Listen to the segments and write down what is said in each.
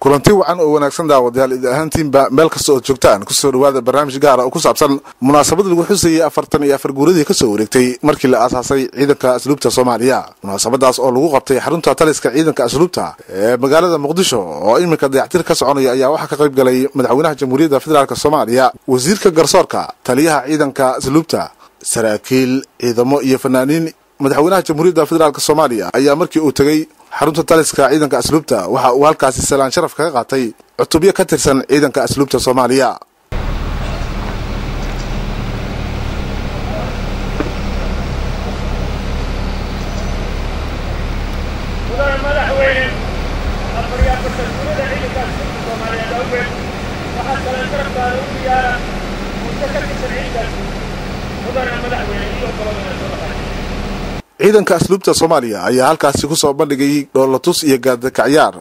kulanti wacan oo wanaagsan daawadayaal id ahaantiinba meel kasta ood joogtaan kusoo dhawaada barnaamij gaara oo ku saabsan munaasabad lagu xusayay afartan iyo afar guuradii kasoo wareegtay markii la aasaasay ciidanka asluubta soomaaliya munaasabadaas oo lagu qabtay xarunta taliska ciidanka asluubta ee magaalada muqdisho oo iminka dayactir ka soconaya ayaa waxaa ka qayb galay madaxweynaha jamhuuriyadda federaalk soomaaliya wasiirka garsoorka taliyaha ciidanka asluubta saraakiil ciidamo iyo fanaaniin madaxweynaha jamhuuriyadda federaalk soomaaliya ayaa markii uu tegey xarunta taliska ciidanka asluubta waxa uu halkaasi salaan sharaf kaga qaatay cutubyo ka tirsan ciidanka asluubta soomaaliya mudane madaxweyne afariyaafatan gurida ciidanka asluubta soomaaliyeed awgeed waxaa salaan sharaftaada u diyaara muddo ka tirsan ciidankaas mudane madaxweyne iyo gobolada soo dhaqay ciidanka asluubta soomaaliya ayaa halkaasi ku soo bandhigay dhoolatus iyo gaadakacyaar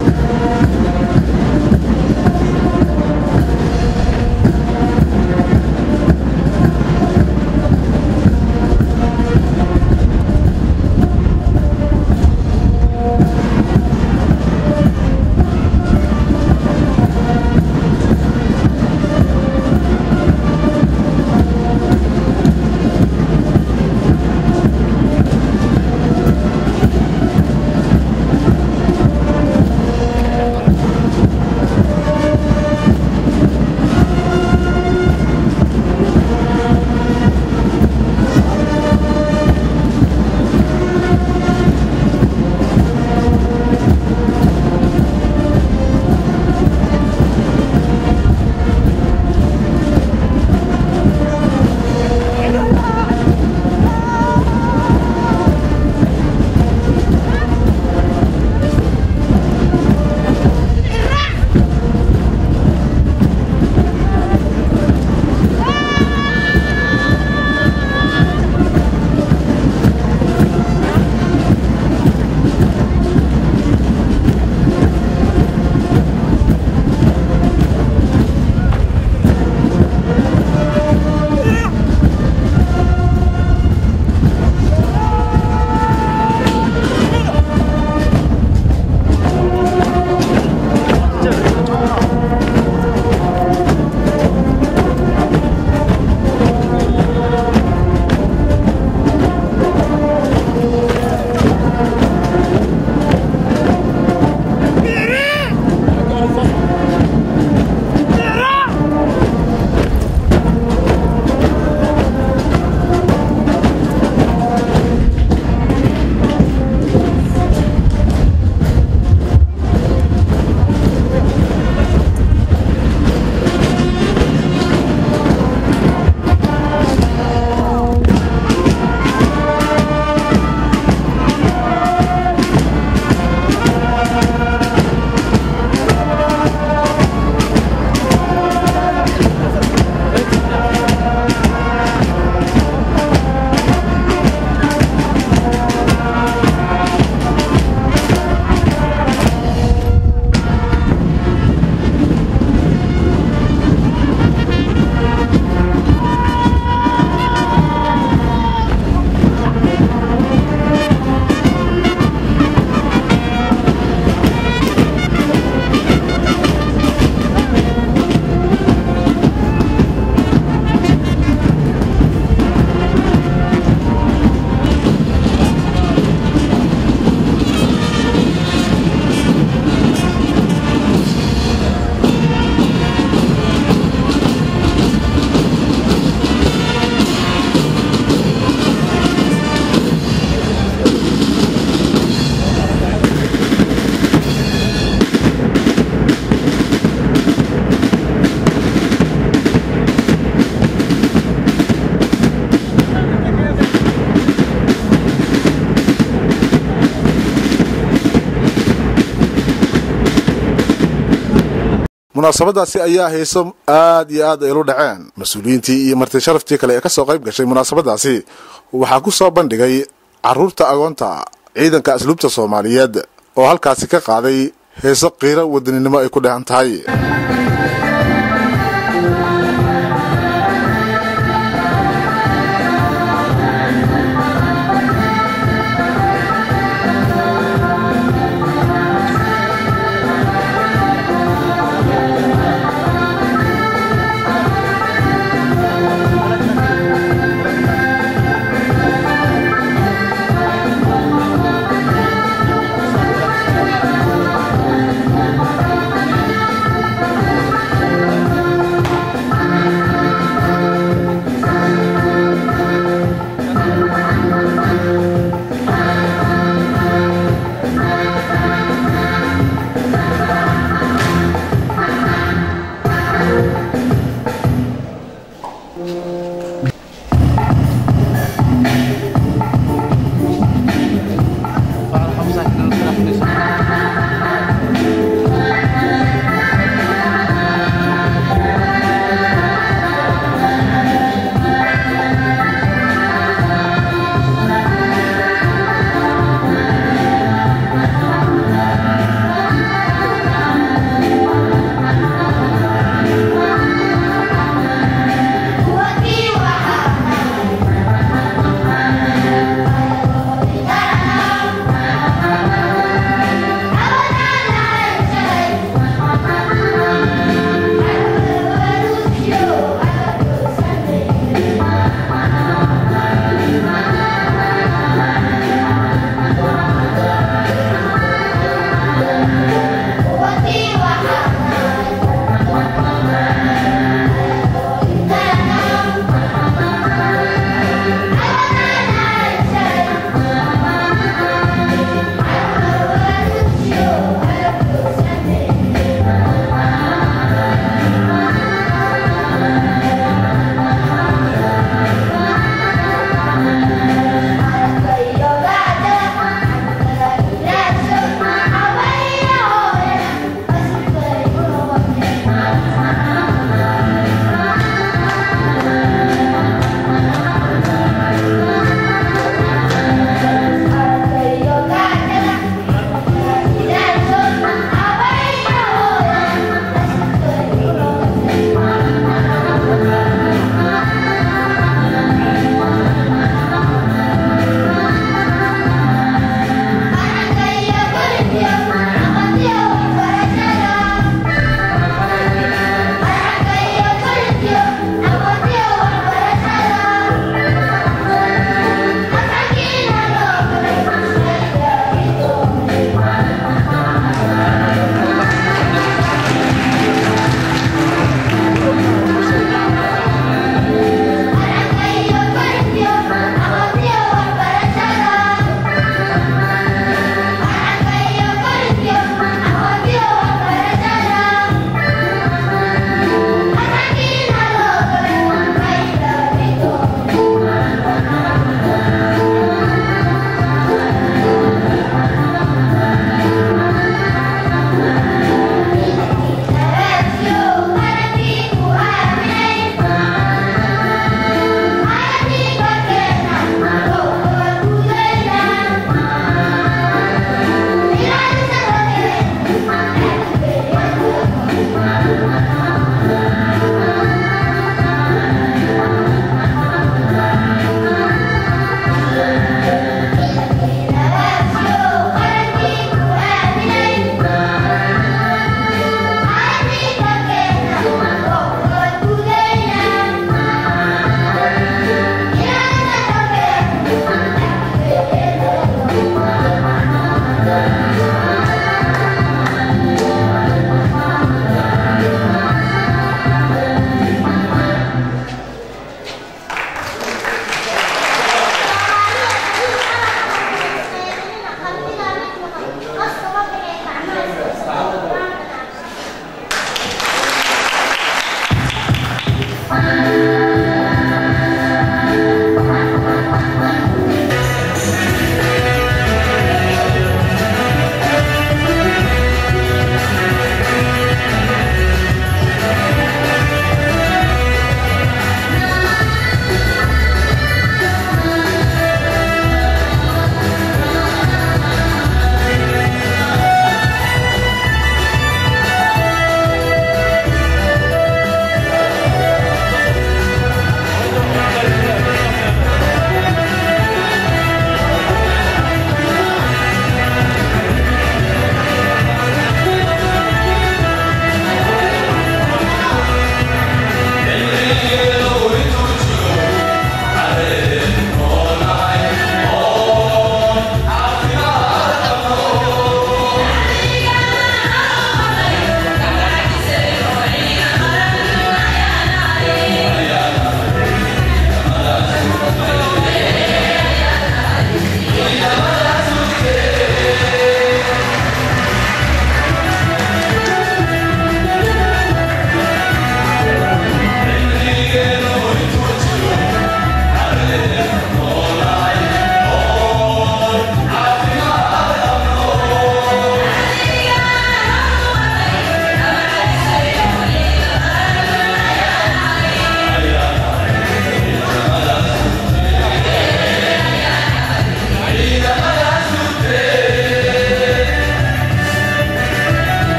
munaasabadaasi ayaa hayso aad iyo aad ay lu dhaceen mas-uuliyiintii iyo marti sharaftii kale ee kasoo qayb gashay munaasabadaasi waxaa ku soo bandhigay caruurta agoonta ciidanka asluubta soomaaliyeed oo halkaasi ka qaaday heeso qiiro wadaninimo ay ku dhehan tahay Thank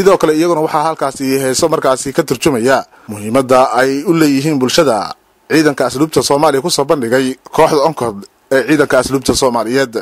sidoo kale iyaguna waxaa halkaasi heeso markaasi ka turjumaya muhiimadda ay u leeyihiin bulshada ciidanka asluubta soomaaliya kusoo bandhigay kooxda onkod ee ciidanka asluubta soomaaliyeed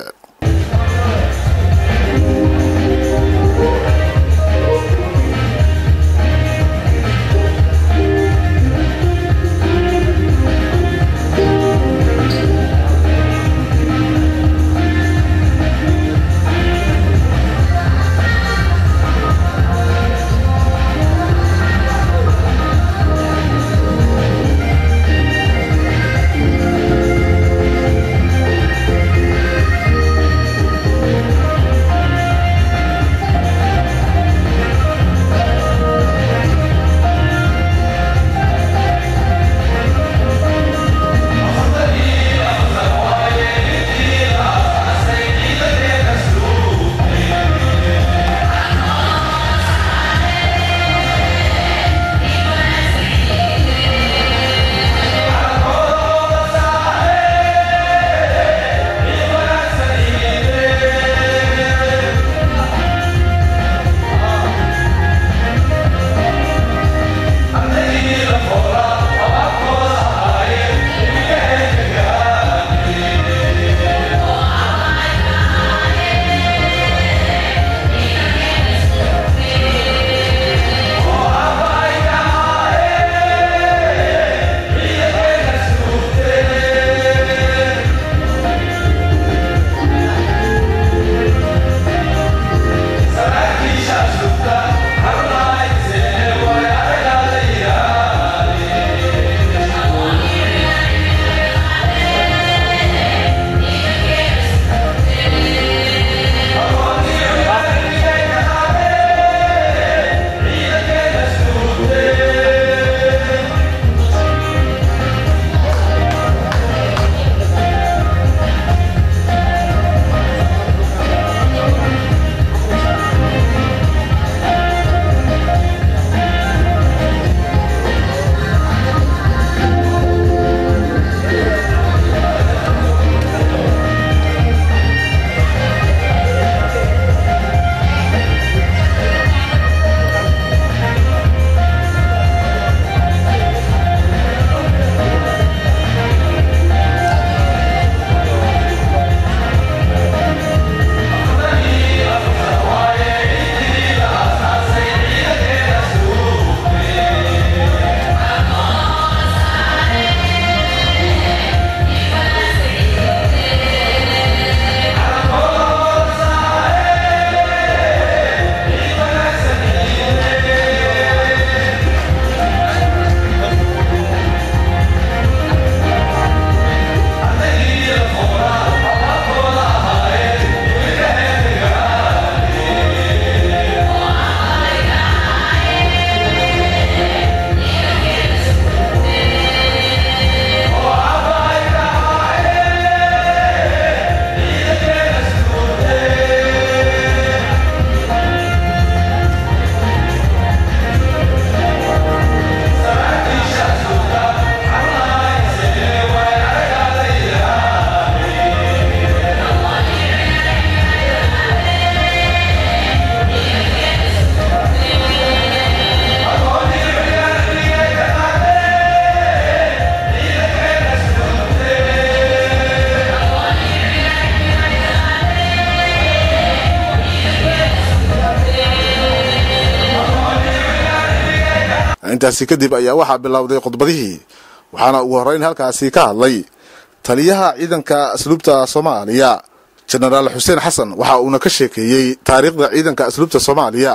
intaasi kadib ayaa waxaa bilowday khudbadihii waxaana ugu horreyn halkaasi ka hadlay taliyaha ciidanka asluubta soomaaliya jenaraal xuseen xasan waxa uuna ka sheekeeyey taariikhda ciidanka asluubta soomaaliya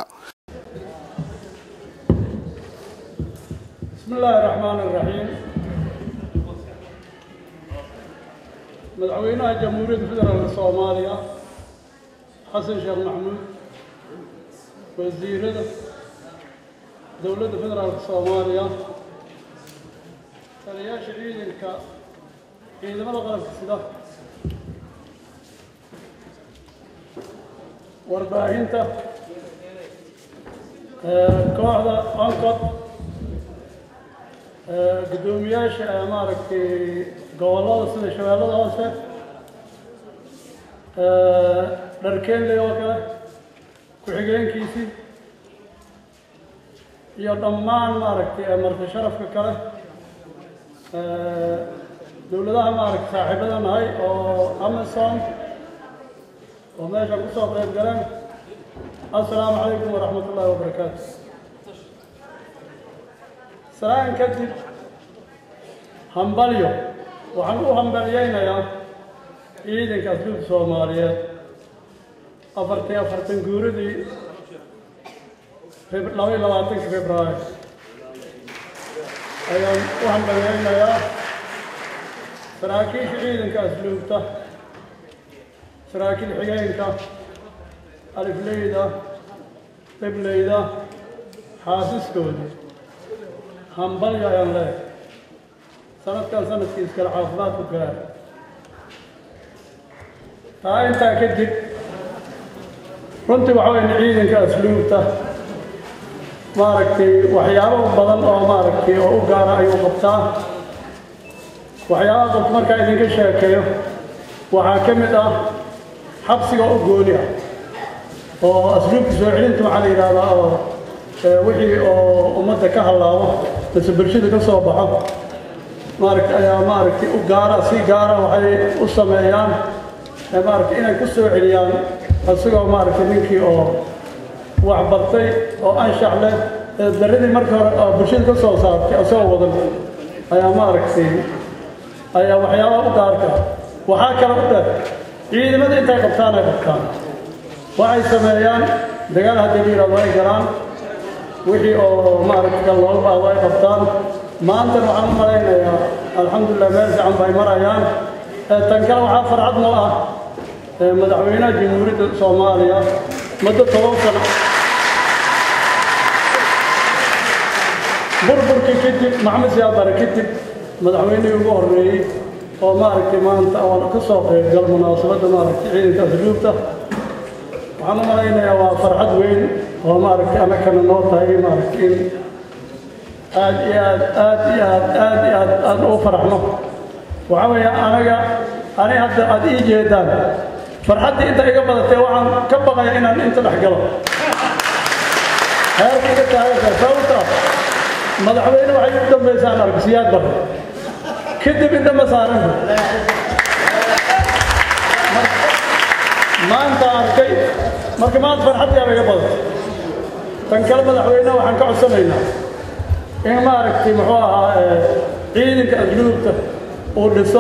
بسم الله الرحمن الرحيم مدعوينها جمهورية فدرال الصومالية حسن شيخ محمود وزير دولة فدرال الصومالية تلياش عيدك عندما غلق السلاح warbaahinta kooxda oncod guddoomiyaasha maaragtay gobollada sida shabeellada hoose dharkeenley oo kale ku-xigeenkiisii iyo dhammaan maaragtay marti sharafka kale dowladaha maaragtay saaxiibada nahay oo amazon oo meeshan ku soo qayb galeen assalaamu calaykum waraxmat ullaahi wabarakaatu salaan kadib hambalyo waxaan u hambalyaynayaa ciidanka asluubta soomaaliyeed afartan afartan guuradii laba iyo labaatanka februaayo ayaan u hambalyaynayaa saraakiisha ciidanka asluubta saraakiil xigeenka alifleyda qibleyda xaasiskoodii hambalyo ayaan leehay sanadkan sanadkiis kale caafimaad ku gaara taa intaa kadib runtii waxa weyn ciidanka asluubta maaragtay waxyaabo badan oo maaragtay oo u gaara ayuu qabtaa waxyaabaha qofku markaa idinka sheekeeyo waxaa ka mid ah xabsiga u gooni ah oo asluubta soo celinta waxaa la yidhahdaa oo wixii oo ummadda ka hallaabo mise bulshada ka soo baxo maaragta ayaa maaragtay u gaara si gaara waxay u sameeyaan maaragtay inay ku soo celiyaan isagoo maaragtay ninkii oo wax bartay oo anshax leh daradii markii hore oo bulshada ka soo saartay isagoo wadan ayaa maaragtay ayaa waxyaabaha u gaarka waxaa kale u dheer ciidamada intay qabtaan ay qabtaan waxay sameeyaan dagaal haddii la yidhahdo ay galaan wixii oo maaragtay kan looga baahdo ay qabtaan maantana waxaan u malaynayaa alxamdulilah meel fiican bay marayaan tan kale waxaa farxad noo ah madaxweynaha jamhuuriyadda soomaaliya muddo toban sano burburkii kadib maxamed siyaad bare kadib madaxweynihii ugu horreeyey oo maaragtay maanta oo ka soo qaybgal munaasabadda maaragtay ciidanka asluubta waxaan u malaynayaa waa farxad weyn oo maaragtay annakana noo tahay maaragtay in aad iyo aad aad iyo aad aad iyo aad aad ugu faraxno waxaa weeye anaga ani hadda aad ii jeedaan farxaddii inta iga badatay waxaan ka baqaya inaan inta dhex galo heerka iga taaganta sababta madaxweyne waxay u dambaysaan arag siyaad bar kadib inta ma saaran maanta arkay marka maanta farxaddii aba iga badatay tan kale madaxweyneha waxaan ka codsanaynaa in maaragtay muxuu ahaa ciidanka asluubta uu dhiso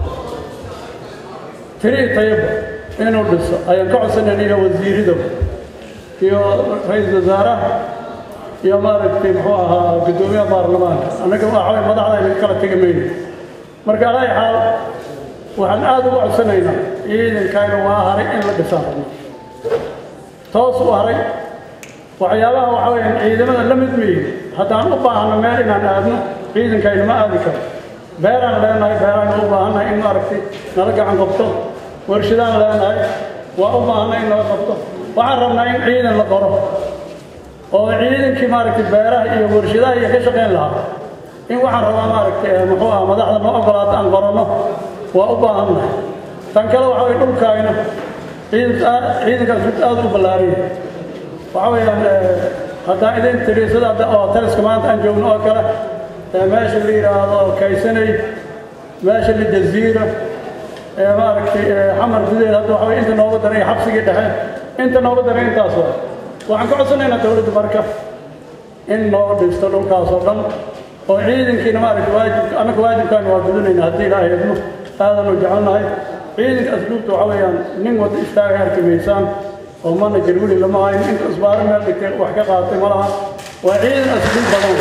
tiri tayaba inuu dhiso ayaan ka codsanayna iyo wasiirida iyo ra-iisul wasaaraha iyo maaragtay muxuu ahaa guddoomiyaha baarlamaanka annaga waxaway madaxda aynu kala tegi mayno marka alaa xaal waxaan aada uga codsanaynaa ciidankayna waa haray in la dhisaan rabno toos u haray waxyaabaha waxa weeyaan ciidamada la mid weeye haddaan u baahano meel inaan aadno ciidankayna ma aadi karo beeraan leenahay beeraan u baahannahay in maaragtay nala gacan qabto warshadaan leenahay waa u baahanay in nala qabto waxaan rabnaa in ciidan la qoro oo ciidankii maaragtay beeraha iyo warshadaha iyo ka shaqayn lahaa in waxaan rabaa maaragtay muxuu ah madaxda noo ogolaata aan qoranno waa u baahannahay tan kale waxa weye dhulkaayna ciidankaas mid aada u ballaariya waxa weeyaan haddaan idin tiri sida hadda oo taliska maanta aan joogno oo kale meesha la yidhaahdo kaysanay meesha la jaziira maaragtay xamar gudaheed hadda waxa weye inta nooga daray xabsigii dhexe inta nooga daray intaas waa waxaan ka codsanaynaa dowladda marka in noo dhisto dhulkaas oo dhan oo ciidankiina maaragtay waajibka annaka waajibkaana waa gudanaynaa haddii ilaahay idmo aadanu jecelnahay ciidanka asluubta waxa weeyaan nin wada istaaga arki maysaan oo manajer weli lama hayn inta isbaaro meel dhigtay wax ka qaatay ma laha waa ciidan asluub badan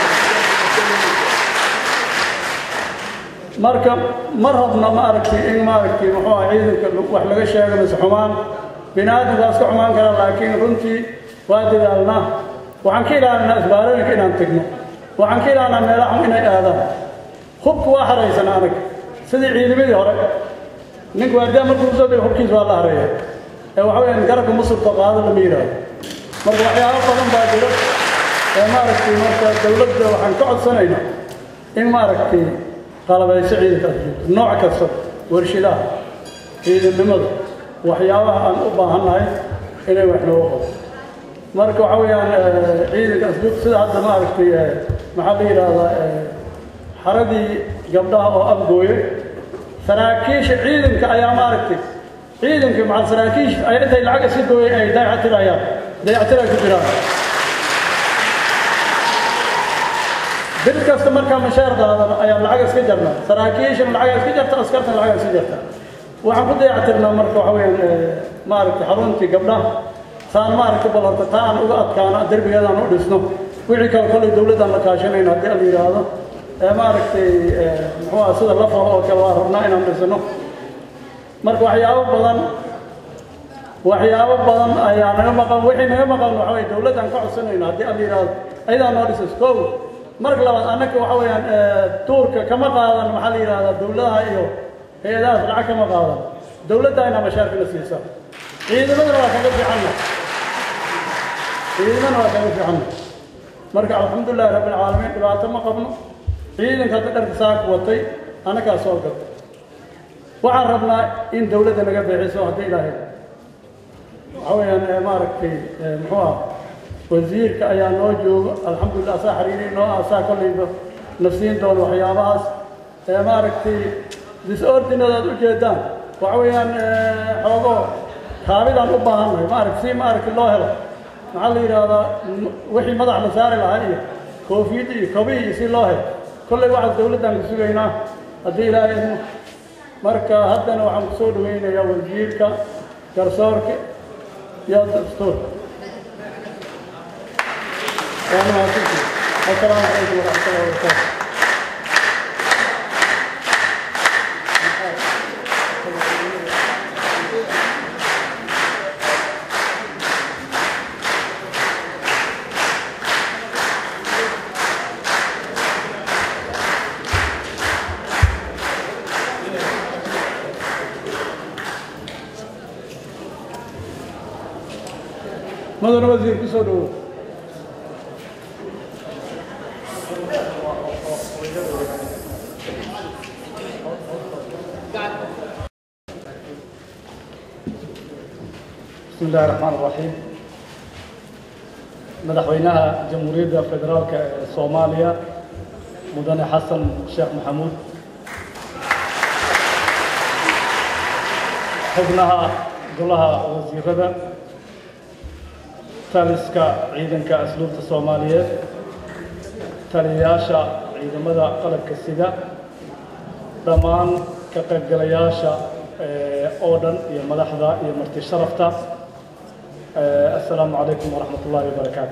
marka ma rabna ma aragtay in maaragtay muxuu ah ciidanka wax laga sheego mise xumaan bini aadamka waa iska xumaan karaa laakiin runtii waa dadaalnaa waxaan ka ilaalinaa isbaarooyinka inaan tegno waxaan ka ilaalinaa meelaha xun inay aadaan hubka waa haraysan anag sidii ciidamadii hore ninku waardiyaa markuu soo dego hubkiisa waa la hareeya ee waxa weeyaan garabka musulka qaado lama yidhaahdo marka waxyaabo badan baa jiro ee maaragtay marka dowladda waxaan ka codsanaynaa in maaragtay qalabayso ciidanka asluubta nooc kasta warshadaha ciidannimada waxyaabaha aan u baahannahay inay wax nooga qabto marka waxa weeyaan ciidanka asluub sida hadda maaragtay maxaa la yidhaahdaa xaradii gabdhaha oo afgooye saraakiisha ciidanka ayaa maaragtay ciidanka macal saraakiisha ay intay lacag iska gooyeen ay dayactirayaan dayactir ay ku jiraan bil kasta markaa mashaar qaadan ayaa lacag iska jarna saraakiishana lacag iska jarta askartana lacag iska jarta waxaan ku dayactirnaa marka waxa weeyaan maaragtay xaruntii gabdhaha saan maaragtay bal horta taa aan uga adkaano derbigeedaan u dhisno wixii kale kolley dowladdaan la kaashanayna haddii la yidhaahdo ee maaragtay muxuu ah sida la falo oo kale waa rabnaa inaan dhisno marka waxyaabo badan waxyaabo badan ayaa naga maqan wixii naga maqan waxa weye dowladdaan ka codsanayna haddii la yidhaahdo ayadaa noo dhisas kow marka labaad annaka waxa weeyaan tuurka kama qaadan maxaa la yidhahdaa dowladaha iyo hay-adahaas lacag kama qaadan dowladda inaa mashaarkina siisa ciidamadana waa kaga fiicanna ciidamadana waa kaga fiicanna marka alxamdulilahi rabbi alcaalamiin dhibaato ma qabno ciidanka hadda dharka saaka watay annagaa soo gata waxaan rabnaa in dowladda naga bixiso haddii ilaahay waxa weeyaan maaragtay muxuu ah wasiirka ayaa noo joogo alxamdulillah asaa xiriiri noo asaa kollayba na siin doono waxyaabahaas ee maaragtay disordinad aad u jeedaan waxa weeyaan xoogo kaabidaan u baahannahay maaragta si maaragta loo helo maxaa la yidhaahdaa wixii madax la saari lahaa iyo koofiyadda iyo kobihii iyo si loo helo kollay waxaas dowladdaan ku sugaynaa haddii ilaahay idmo marka haddana waxaan ku soo dhawaynayaa wasiirka garsoorka iyo dastuurka waa mahadsantihi assalaamu calaykum waraxmatullahi wabarakaatu mudane wasiir ku soo dhawow بسم الله الرحمن الرحيم مدحوينها جمهورية فدرالك الصومالية مدن حسن الشيخ محمود xubnaha golaha wasiirada taliska ciidanka asluubta soomaaliyeed taliyayaasha ciidamada qalabka sida dhammaan ka qaybgalayaasha oo dhan iyo madaxda iyo marti sharafta assalaamu calaykum waraxmat ullaahi wabarakaatu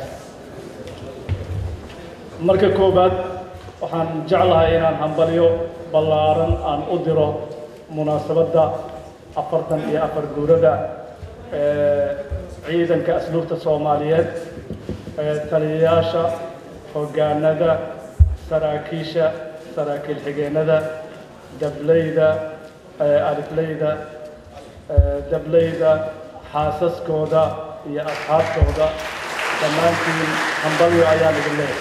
marka koowaad waxaan jeclahay inaan hambalyo ballaaran aan u diro munaasabadda afartan iyo afar guurada ciidanka asluubta soomaaliyeed taliyayaasha hoggaanada saraakiisha saraakiil xigeenada dableyda alifleyda dableyda xaasaskooda iyo asxaabtooda dhammaantiin hambalyo ayaan idin leeyahay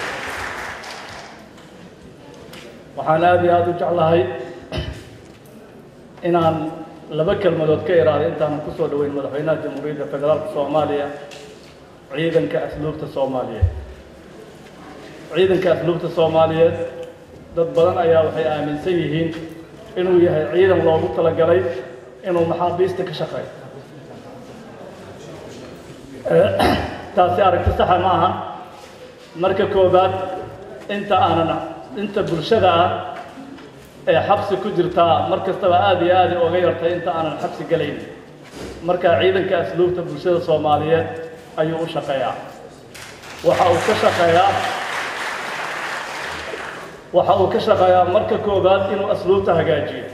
waxaan aada iyo aada u jeclahay inaan laba kelmadood ka iraaday intaanan ku soo dhaweyn madaxweynaha jamhuuriyadda federaalka soomaaliya ciidanka asluubta soomaaliyeed ciidanka asluubta soomaaliyeed dad badan ayaa waxay aaminsan yihiin inuu yahay ciidan loogu talagalay inuu maxaabiista ka shaqeeyo taasi aragti saxa ma aha marka koobaad inta aanan inta bulshada ah ee xabsi ku jirtaa mar kastaba aada iyo aada oga yartay inta aanan xabsi gelayn marka ciidanka asluubta bulshada soomaaliyeed ayuu u shaqeeyaa waxa uu ka shaqeeyaa waxa uu ka shaqeeyaa marka koobaad inuu asluubta hagaajiyo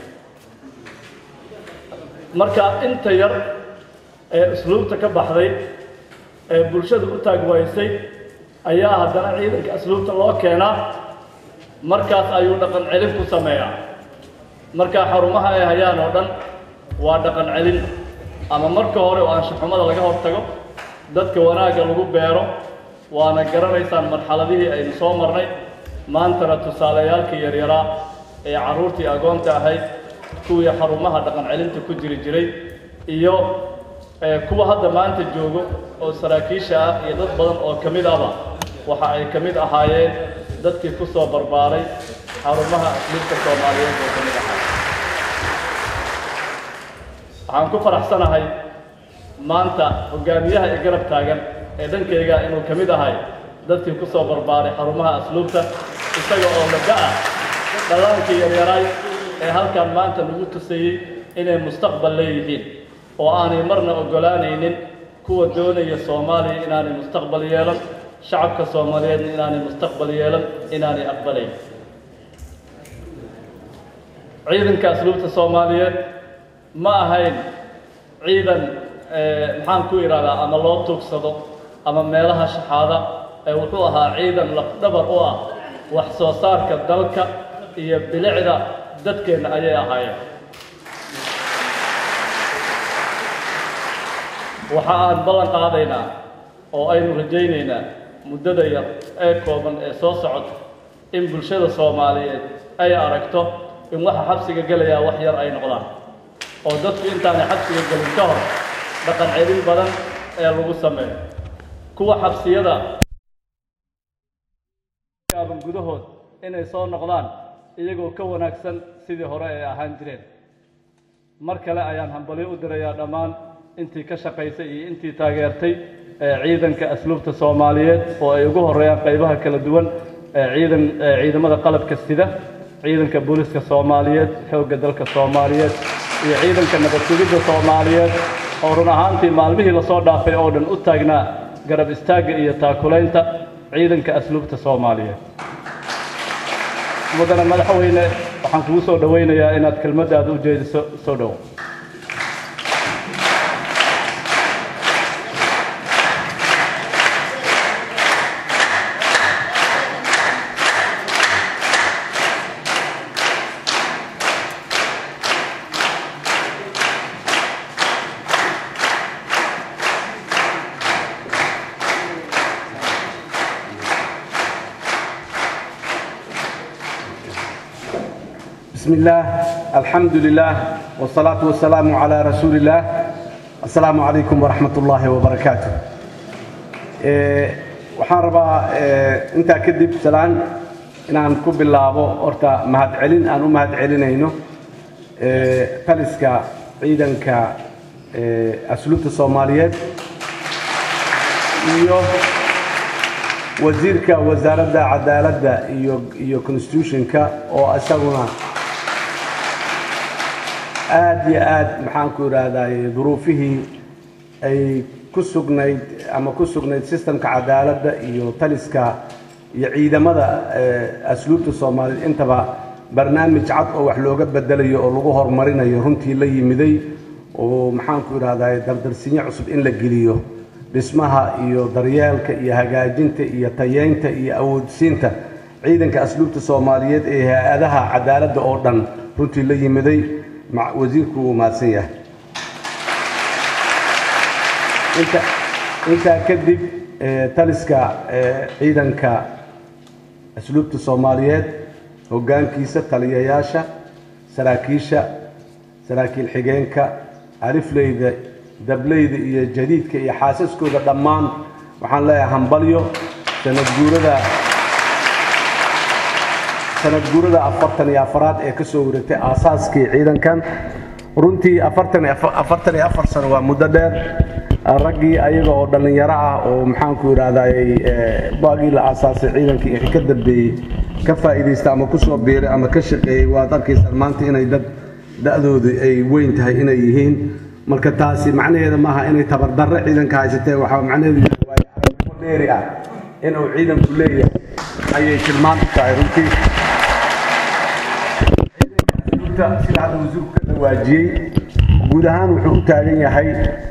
marka inta yar ee asluubta ka baxday ee bulshada u taagwaysay ayaa haddana ciidanka asluubta loo keenaa markaas ayuu dhaqan celin ku sameeyaa markaa xarumaha ay hayaan oo dhan waa dhaqan celin ama marka hore oo anshaxumada laga hortago dadka wanaagga lagu beero waana garanaysaan marxaladihii aynu soo marnay maantana tusaalayaalkii yaryaraa ee carruurtii agoonta ahayd kuwii xarumaha dhaqan celinta ku jiri jiray iyo ee kuwa hadda maanta joogo oo saraakiisha ah iyo dad badan oo ka mid ahba waxa ay ka mid ahaayeen dadkii ku soo barbaaray xarumaha asliibta soomaaliyeed oo ka mid ahaa waxaan ku faraxsanahay maanta hogaamiyaha ee garab taagan ee dhankayga inuu ka mid ahay dadkii ku soo barbaaray xarumaha asluubta isaga oo laga ah dhallaankii yaryaraay ee halkan maanta lagu tusayey inay mustaqbal leeyihiin oo aanay marna oggolaanaynin kuwa doonaya soomaaliya inaanay mustaqbal yeelan shacabka soomaaliyeedna inaanay mustaqbal yeelan inaanay aqbalayn ciidanka asluubta soomaaliyeed ma ahayn ciidan maxaan ku idhahdaa ama loo tuugsado ama meelaha shaxaada ee wuxuu ahaa ciidan lafdhabar u ah wax soo saarka dalka iyo bilicda dadkeenna ayay ahaayeen waxa aan ballan qaadaynaa oo aynu rajaynaynaa muddada yar ee kooban ee soo socota in bulshada soomaaliyeed ay aragto in waxa xabsiga gelayaa wax yar ay noqdaan oo dadku intaanay xabsiga gelin ka hor dhaqan celin badan ee lagu sameeyo kuwa xabsiyada aaban gudahood inay soo noqdaan iyagoo ka wanaagsan sidii hore ay ahaan jireen mar kale ayaan hambalyo u dirayaa dhammaan intii ka shaqaysay iyo intii taageertay ee ciidanka asluubta soomaaliyeed oo ay ugu horeeyaan qaybaha kala duwan ee ciidan ee ciidamada qalabka sida ciidanka booliska soomaaliyeed xoogga dalka soomaaliyeed iyo ciidanka nabad sugidda soomaaliyeed oo run ahaantii maalmihii lasoo dhaafay oo dhan u taagnaa garab istaagga iyo taakulaynta ciidanka asluubta soomaaliyeed mudane madaxweyne waxaan kugu soo dhowaynayaa inaad kelmaddaada u jeediso soo dhow بسم الله الحمد لله والصلاة والسلام على رسول الله السلام عليكم ورحمة الله وبركاته waxaan rabaa intaa kadib salaan inaan ku bilaabo horta mahadcelin aan u mahadcelinayno taliska ciidanka asluubta soomaaliyeed iyo wasiirka wasaaradda cadaaladda iyo iyo constitutionka oo isaguna aad iyo aad maxaan ku idhaahdaye duruufihii ay ku sugnayd ama ku sugnayd sistemka cadaaladda iyo taliska iyo ciidamada asluubta soomaaliyeed intaba barnaamij cad oo wax looga bedelayo oo lagu horumarinayo runtii la yimiday oo maxaan ku idhahdaye dardarsinyo cusub in la geliyo dhismaha iyo daryeelka iyo hagaajinta iyo tayeynta iyo awoodsiinta ciidanka asluubta soomaaliyeed ee hay-adaha cadaaladda oo dhan runtii la yimiday wasiirku wuu mahadsan yahay intaa kadib taliska ciidanka asluubta soomaaliyeed hoggaankiisa taliyayaasha saraakiisha saraakiil xigeenka alifleyda dableyda iyo jadiidka iyo xaasaskooda dhammaan waxaan leeyahay hambalyo sanad guurada sanad guurada afartan iyo afaraad ee ka soo wareegtay aasaaskii ciidankan runtii afartan afartan iyo afar sano waa muddo dheer raggii ayaga oo dhallinyaro ah oo maxaanku idhahdayy baagii la aasaasay ciidankii wixii ka dambeeyey ka faa'iidaysta ama ku soo biiray ama ka shaqeeyey waad arkaysaan maanta inay dad da'doodu ay weyn tahay inay yihiin marka taasi macnaheeda maaha inay tabardarre ciidanka haysatee waxaa macnaheedu yahay waayo aragnimo dheeri ah inuu ciidanku leeyahay ayay tilmaan u tahay runtii sida hadda wasiirku ka dhawaajiyey guud ahaan wuxuu u taagan yahay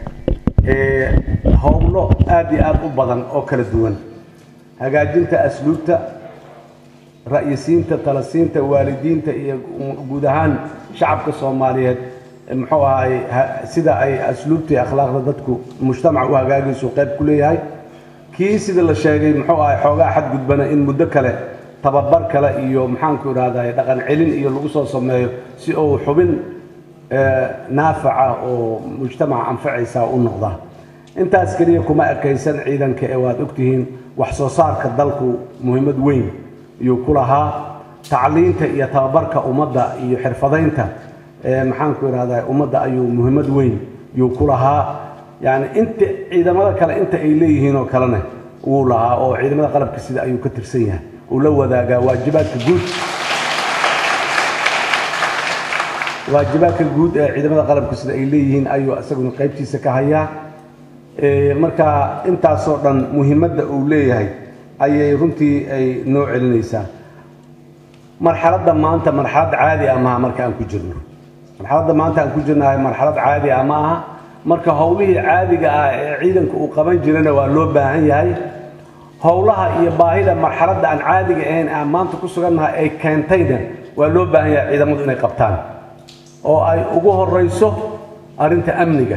howlo aad iyo aad u badan oo kala duwan hagaajinta asluubta ra'yisiinta talasiinta waalidiinta iyo guud ahaan shacabka soomaaliyeed muxuu ahay sida ay asluubta iyo akhlaaqda dadku mujtamac u hagaagaysu qayb ku leeyahay kii sida la sheegay muxuu ahay xoogaa xadgudbana in muddo kale tababar kale iyo maxaanku idhahday dhaqan celin iyo lagu soo sameeyo si uu xubin naafaca oo mujtamaca anfacaysa u noqda intaas keliya kuma ekaysan ciidanka ee waad ogtihiin wax soo saarka dalku muhiimad weyn ayuu ku lahaa tacliinta iyo tababarka ummadda iyo xirfadaynta maxaanku idhahdaa ummadda ayuu muhiimad weyn yuu ku lahaa yani inta ciidamada kale inta ay leeyihiin oo kalena wuu lahaa oo ciidamada qalabka sida ayuu ka tirsan yahay uu la wadaagaa waajibaadka guud waajibaadka guud ee ciidamada qalabka sida ay leeyihiin ayuu isaguna qaybtiisa ka hayaa marka intaasoo dhan muhiimadda uu leeyahay ayay runtii ay noo celinaysaa marxaladda maanta marxalad caadi ah maaha marka aan ku jirno marxaladda maanta aan ku jirnahay marxalad caadi ah ma aha marka howlihii caadiga ah ee ciidanka uu qaban jirana waa loo baahan yahay howlaha iyo baahida marxaladda aan caadiga ahayn aan maanta ku sugannahay ay keentayna waa loo baahan yahay ciidamadu inay qabtaan oo ay ugu horeyso arrinta amniga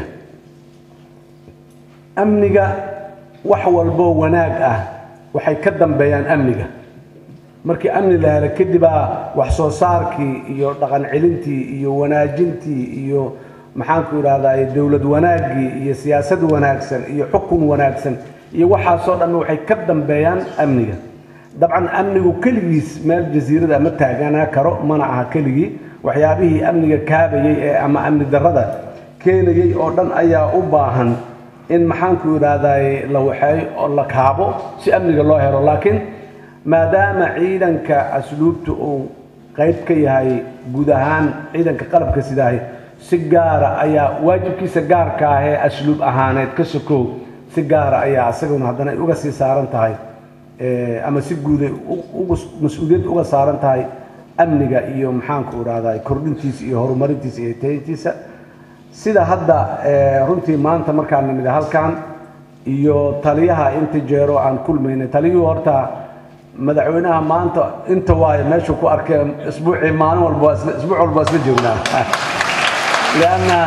amniga wax walboo wanaag ah waxay ka dambeeyaan amniga markii amni la helo kadibaa wax soo saarkii iyo dhaqan celintii iyo wanaajintii iyo maxaanku idhahdaa dowlad wanaaggii iyo siyaasad wanaagsan iyo xukun wanaagsan iyo waxaasoo dhan waxay ka dambeeyaan amniga dabcan amnigu keligiis meel jasiirada ma taaganaa karo mana aha keligii waxyaabihii amniga kaabayey ee ama amni darrada keenayey oo dhan ayaa u baahan in maxaanku idhahdaa la waxeeyo oo la kaabo si amniga loo helo laakiin maadaama ciidanka asluubta uu qayb ka yahay guud ahaan ciidanka qalabka sidahay si gaara ayaa waajibkiisa gaarka ah ee asluub ahaaneed ka sokow si gaara ayaa isaguna haddana ay uga sii saaran tahay ama si guuday mas-uuliyad uga saaran tahay amniga iyo maxaanku idhahdaa kordhintiisa iyo horumarintiisa iyo tayntiisa sida hadda runtii maanta markaan nimid halkan iyo taliyaha inta jeero aan kulmaynay taliyuhu horta madaxweynaha maanta inta waayo meeshuu ku arkay isbuucii maalin walba isbuuc walba isla joognaa lianna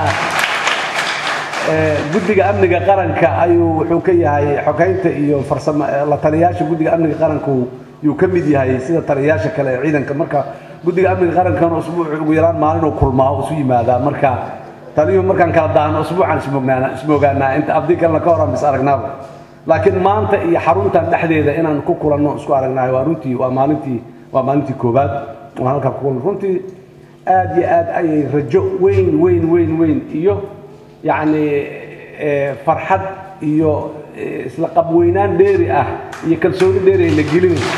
guddiga amniga qaranka ayuu wuxuu ka yahay xogeynta iyo farsamo la taliyayaasha guddiga amniga qaranku yuu ka mid yahay sida taliyayaasha kale ee ciidanka marka guddiga amniga qarankana usbuuc ugu yaraan maalinuu kulmaa oo isu yimaadaa marka taliyuhu markaan kala daahno usbuucaan ismognaana ismoogaanaa inta abdi kalena ka horan bis aragnaaba laakiin maanta iyo xaruntan dhexdeeda inaan ku kulanno isku aragnahay waa runtii waa maalintii waa maalintii koobaad waan halkaa ku kulan runtii aad iyo aad ayay rajo weyn weyn weyn weyn iyo yacni farxad iyo isla qabweynaan dheeri ah iyo kalsooni dheeri ay la gelinayso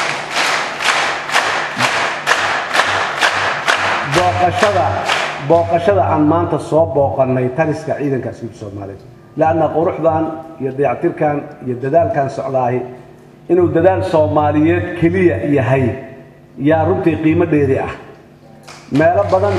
booqashada booqashada aan maanta soo booqannay taliska ciidanka asluubta soomaaliyeed lanna quruxdan iyo dayactirkan iyo dadaalkan socdaahi inuu dadaal soomaaliyeed keliya yahay yaa runtii qiimo dheeri ah meelo badan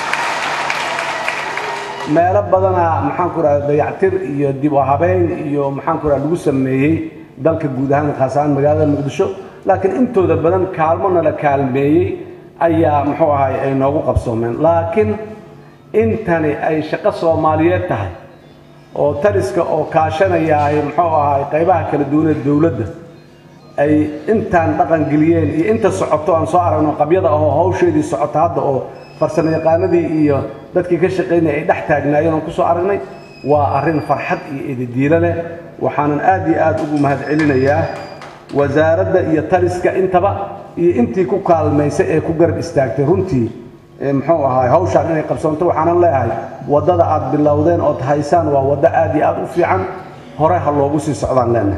meelo badanaa maxaanku rahda dayactir iyo dib u habeyn iyo maxaanku rahda lagu sameeyey dalka guud ahaan khaas ahaan magaalada muqdisho laakiin intooda badan kaalmona la kaalmeeyey ayaa muxuu ahay ay noogu qabsoomeen laakiin intani ay shaqo soomaaliyeed tahay oo taliska oo kaashanayaahay muxuu ahay qaybaha kala duwanee dowladda ay intaan dhaqan geliyeen iyo inta socoto aan soo aragno qabyada ahoo hawsheedii socota hadda oo farsamo yaqaanadii iyo dadkii ka shaqaynaya ay dhex taagnaayeen oon kusoo aragnay waa arrin farxad iyo ididiilo leh waxaanan aad iyo aad ugu mahadcelinayaa wasaaradda iyo taliska intaba iyo intii ku kaalmaysay ee ku garab istaagtay runtii muxuu ahaay hawshaan inay qabsoonto waxaanan leeyahay waddada aad bilowdeen ood haysaan waa waddo aad iyo aad u fiican hore ha loogu sii socdaan leenahay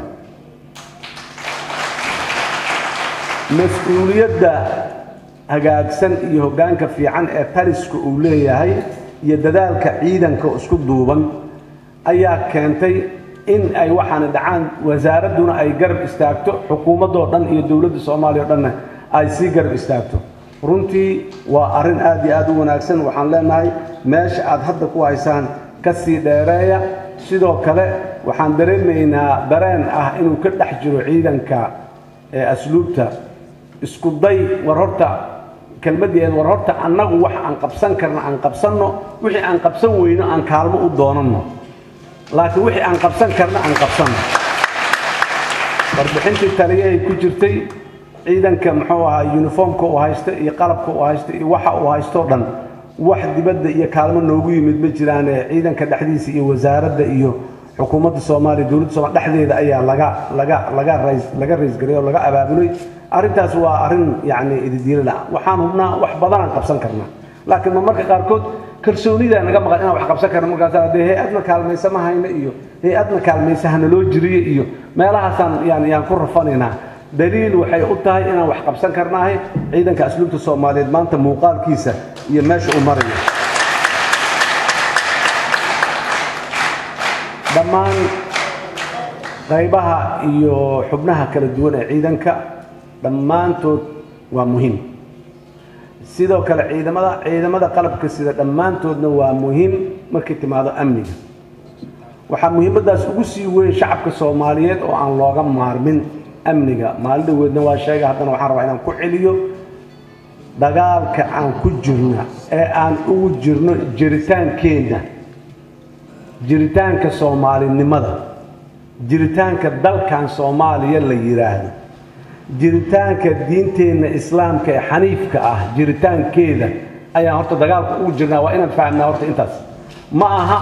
mas-uuliyadda hagaagsan iyo hoggaanka fiican ee taliska uu leeyahay iyo dadaalka ciidanka isku duuban ayaa keentay in ay waxaana dhacaan wasaaradduna ay garab istaagto xukuumaddoo dhan iyo dowladda soomaaliya o dhanna ay sii garab istaagto runtii waa arrin aad iyo aad u wanaagsan waxaan leenahay meesha aad hadda ku haysaan ka sii dheereeya sidoo kale waxaan dareemaynaa dareen ah inuu ka dhex jiro ciidanka ee asluubta isku day war horta kelmaddeed war horta annagu wax aan qabsan karna aan qabsanno wixii aan qabsan weyno aan kaalmo u doonanno laakiin wixii aan qabsan karna aan qabsanno warbixintii taliyahay ku jirtay ciidanka muxuu ahaa yuniformka uu haysta iyo qalabka uu haysta iyo waxa uu haystoo dhan wax dibadda iyo kaalmo noogu yimid ma jiraane ciidanka dhexdiisa iyo wasaaradda iyo xukuumadda soomaaliya dowladda soomaliya dhexdeeda ayaa laga laga laga rays laga raysgariyay oo laga abaabulay arrintaas waa arrin yacni ididiilala waxaan hubnaa wax badanaan qabsan karnaa laakiin ma marka qaarkood kalsoonida naga maqan inaan wax qabsan karno markaas dee hay-adna kaalmaysa ma hayno iyo hay-adna kaalmaysa hana loo jiriyo iyo meelahaasaan yani yaan ku rafanaynaa daliil waxay u tahay inaan wax qabsan karnaahay ciidanka asluubta soomaaliyeed maanta muuqaalkiisa iyo meesha uu marayo dhammaan qaybaha iyo xubnaha kala duwan ee ciidanka dhammaantood waa muhiim sidoo kale ciidamada ciidamada qalabka sida dhammaantoodna waa muhiim markay timaado amniga waxaa muhiimaddaas ugu sii weyn shacabka soomaaliyeed oo aan looga maarmin amniga maalin dhaweedna waa sheega haddana waxaan rabaa inaan ku celiyo dagaalka aan ku jirna ee aan ugu jirno jiritaankeenna jiritaanka soomaalinimada jiritaanka dalkan soomaaliya la yidhaahdo jiritaanka diinteenna islaamka ee xaniifka ah jiritaankeeda ayaan horta dagaalka ugu jirnaa waa inaan fahamnaa horta intaas ma aha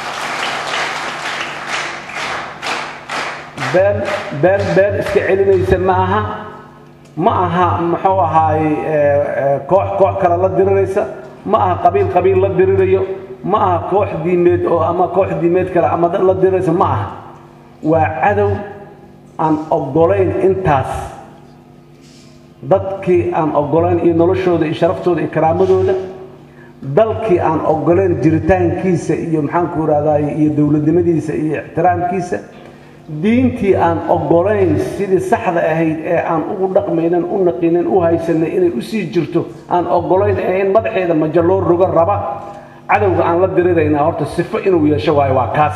been been been iska celinaysa ma aha ma aha muxuu ahaay koox koox kale la diriraysa ma aha qabiil qabiil la dirirayo ma aha koox diimeed oo ama koox diimeed kale ama la diriraysa ma aha waa cadow aan oggolayn intaas dadkii aan oggolayn iyo noloshooda iyo sharaftooda iyo karaamadooda dalkii aan oggolayn jiritaankiisa iyo maxaanku irahdaay iyo dowladnimadiisa iyo ixtiraamkiisa diintii aan oggolayn sidii saxda ahayd ee aan ugu dhaqmaynan u naqinin u haysanay inay usii jirto aan oggolayn ee in madaxeeda majo loo rogo raba cadowga aan la diriraynaa horta sifo inuu yeesho waayo waa kaas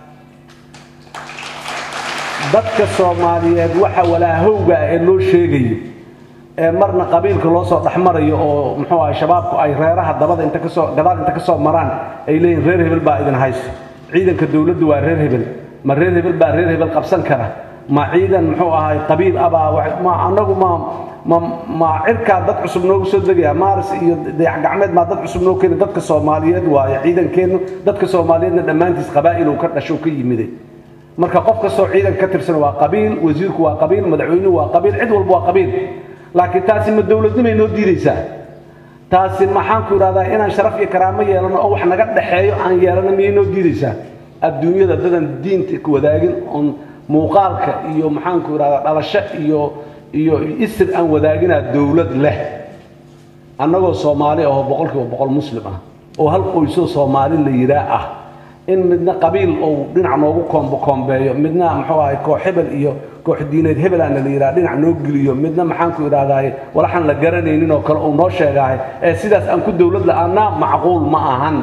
dadka soomaaliyeed waxa walaahowga ah ee loo sheegayo ee marna qabiilka loo soo dhexmarayo oo muxuu ahay shabaabku ay reeraha dabada inta kasoo gadaal inta kasoo maraan ay leeyihin reer hebel baa idin hayso ciidanka dowladdu waa reer hebel ma reer hebel baa reer hebel qabsan kara ma ciidan muxuu ahay qabiil abaa ma anagu ma ma ma cirkaa dad cusub noogu soo degaya maaris iyo dayax gacmeed maa dad cusub noo keeni dadka soomaaliyeed waayo ciidankeennu dadka soomaaliyeedna dhammaantiis qabaa'il uu ka dhasho ka yimiday marka qof kastoo ciidan ka tirsan waa qabiil wasiirku waa qabiil madaxweynuhu waa qabiil cid walba waa qabiil laakiin taasi ma dowladnimay noo diidaysaa taasi maxaanku idhahdaa inaan sharaf iyo karaamo yeelano oo wax naga dhexeeyo aan yeelano miyay noo diidaysaa adduunyada dadan diinta ku wadaagin oon muuqaalka iyo maxaanku idhahdaa dhalasho iyo iyo isir aan wadaaginaa dowlad leh annagoo soomaali ahoo boqolkiiba boqol muslim ah oo hal qoysoo soomaali la yidhaa ah in midna qabiil ou dhinac noogu koombo koombeeyo midna muxuu ahay koox hebel iyo koox diineed hebelaana la yidhaha dhinac noo geliyo midna maxaanku idhaahdaay walaxaan la garanaynin oo kale uu noo sheegaahay ee sidaas aan ku dowlad la-aanaa macquul ma ahan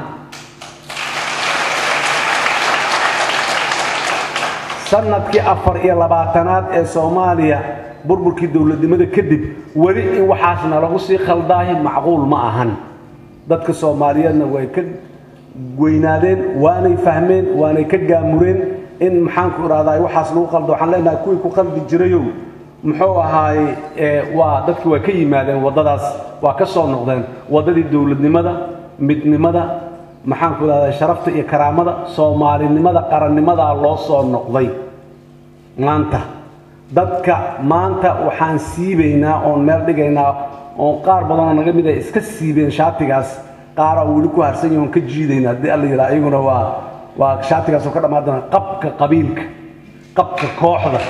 sanadkii afar iyo labaatanaad ee soomaaliya burburkii dowladnimada kadib weli in waxaasna lagu sii khaldaahi macquul ma ahan dadka soomaaliyeedna way ka weynaadeen waanay fahmeen waanay ka gaamureen in maxaanku idhahdaa waxaas lagu qaldo waxaan leenahay kuwii ku qaldi jirayow muxuu ahaay waa dadki waa ka yimaadeen waddadaas waa ka soo noqdeen waddadii dowladnimada midnimada maxaanku idhahdaa sharafta iyo karaamada soomaalinimada qarannimadaa loo soo noqday maanta dadka maanta waxaan siibaynaa oon meel dhigaynaa oon qaar badanoo naga mid ay iska siibeen shaatigaas qaara weli ku harsan yahoon ka jiidayna haddii alla yidhaha iyaguna waa waa shaatigaasoo ka dhammaan doona qabka qabiilka qabka kooxda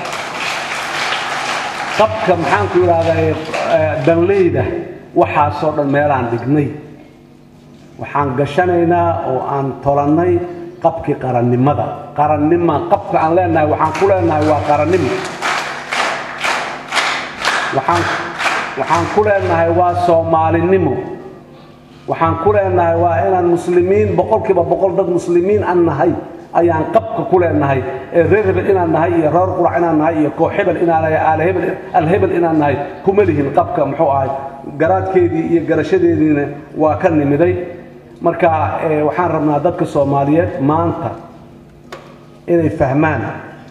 qabka maxaanku idhahdaa danleyda waxaasoo dhan meelaan dhignay waxaan gashanaynaa oo aan tolannay qabkii qarannimada qarannima qabka aan leenahay waxaan ku leenahay waa qarannimo waxaan waxaan ku leenahay waa soomaalinimo waxaan ku leenahay waa inaan muslimiin boqolkiiba boqol dad muslimiin aan nahay ayaan qabka ku leenahay ee reer hebel inaan nahay iyo reer qurac inaan nahay iyo koox hebel inaan nahay aalhebel alhebel inaan nahay kuma lihin qabka muxuu ahay garaadkeedii iyo garashadeediina waa ka nimiday marka waxaan rabnaa dadka soomaaliyeed maanta inay fahmaan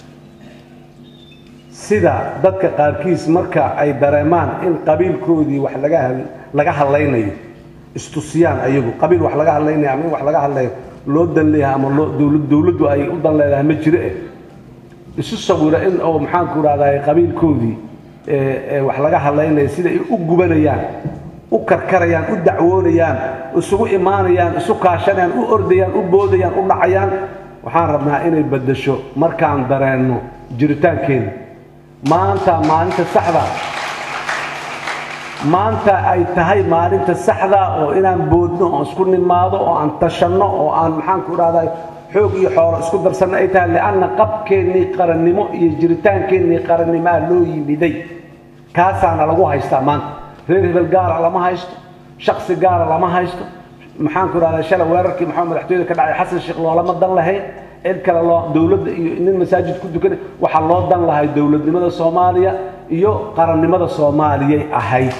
sida dadka qaarkiis marka ay dareemaan in qabiilkoodii wax laga laga hadlaynayo istusiyaan ayagu qabiil wax laga hadlaynaya ama in wax laga hadlayo loo dan leeyahay ama loo dowlad dowladdu ay u dan leedahay ma jiro eh isu sawira in oo maxaanku idhahdaa qabiilkoodii ee wax laga hadlaynaya sida ay u gubanayaan u karkarayaan u dacwoonayaan isugu imaanayaan isu kaashanayaan u ordayaan u boodayaan u dhacayaan waxaan rabnaa inay beddesho markaan dareenno jiritaankeeda maanta maalinta saxda maanta ay tahay maalinta saxda oo inaan boodno oo isku nimaado oo aan tashanno oo aan maxaanku idhahdaa xoog iyo xoolo isku darsanno ay tahay lianna qabkeennii qarannimo iyo jiritaankeennii qarannimaa loo yimiday kaasaana lagu haystaa maanta reer hebel gaara lama haysto shaksi gaara lama haysto maxaanku idhahdaa shalay weerarkii maxaa madaxtooyada ka dhacay xasan sheekh loolama dan lahayn cid kale loo dowladda iyo nin masaajid ku dukanay waxaa loo dan lahay dowladnimada soomaaliya iyo qarannimada soomaaliyay ahayd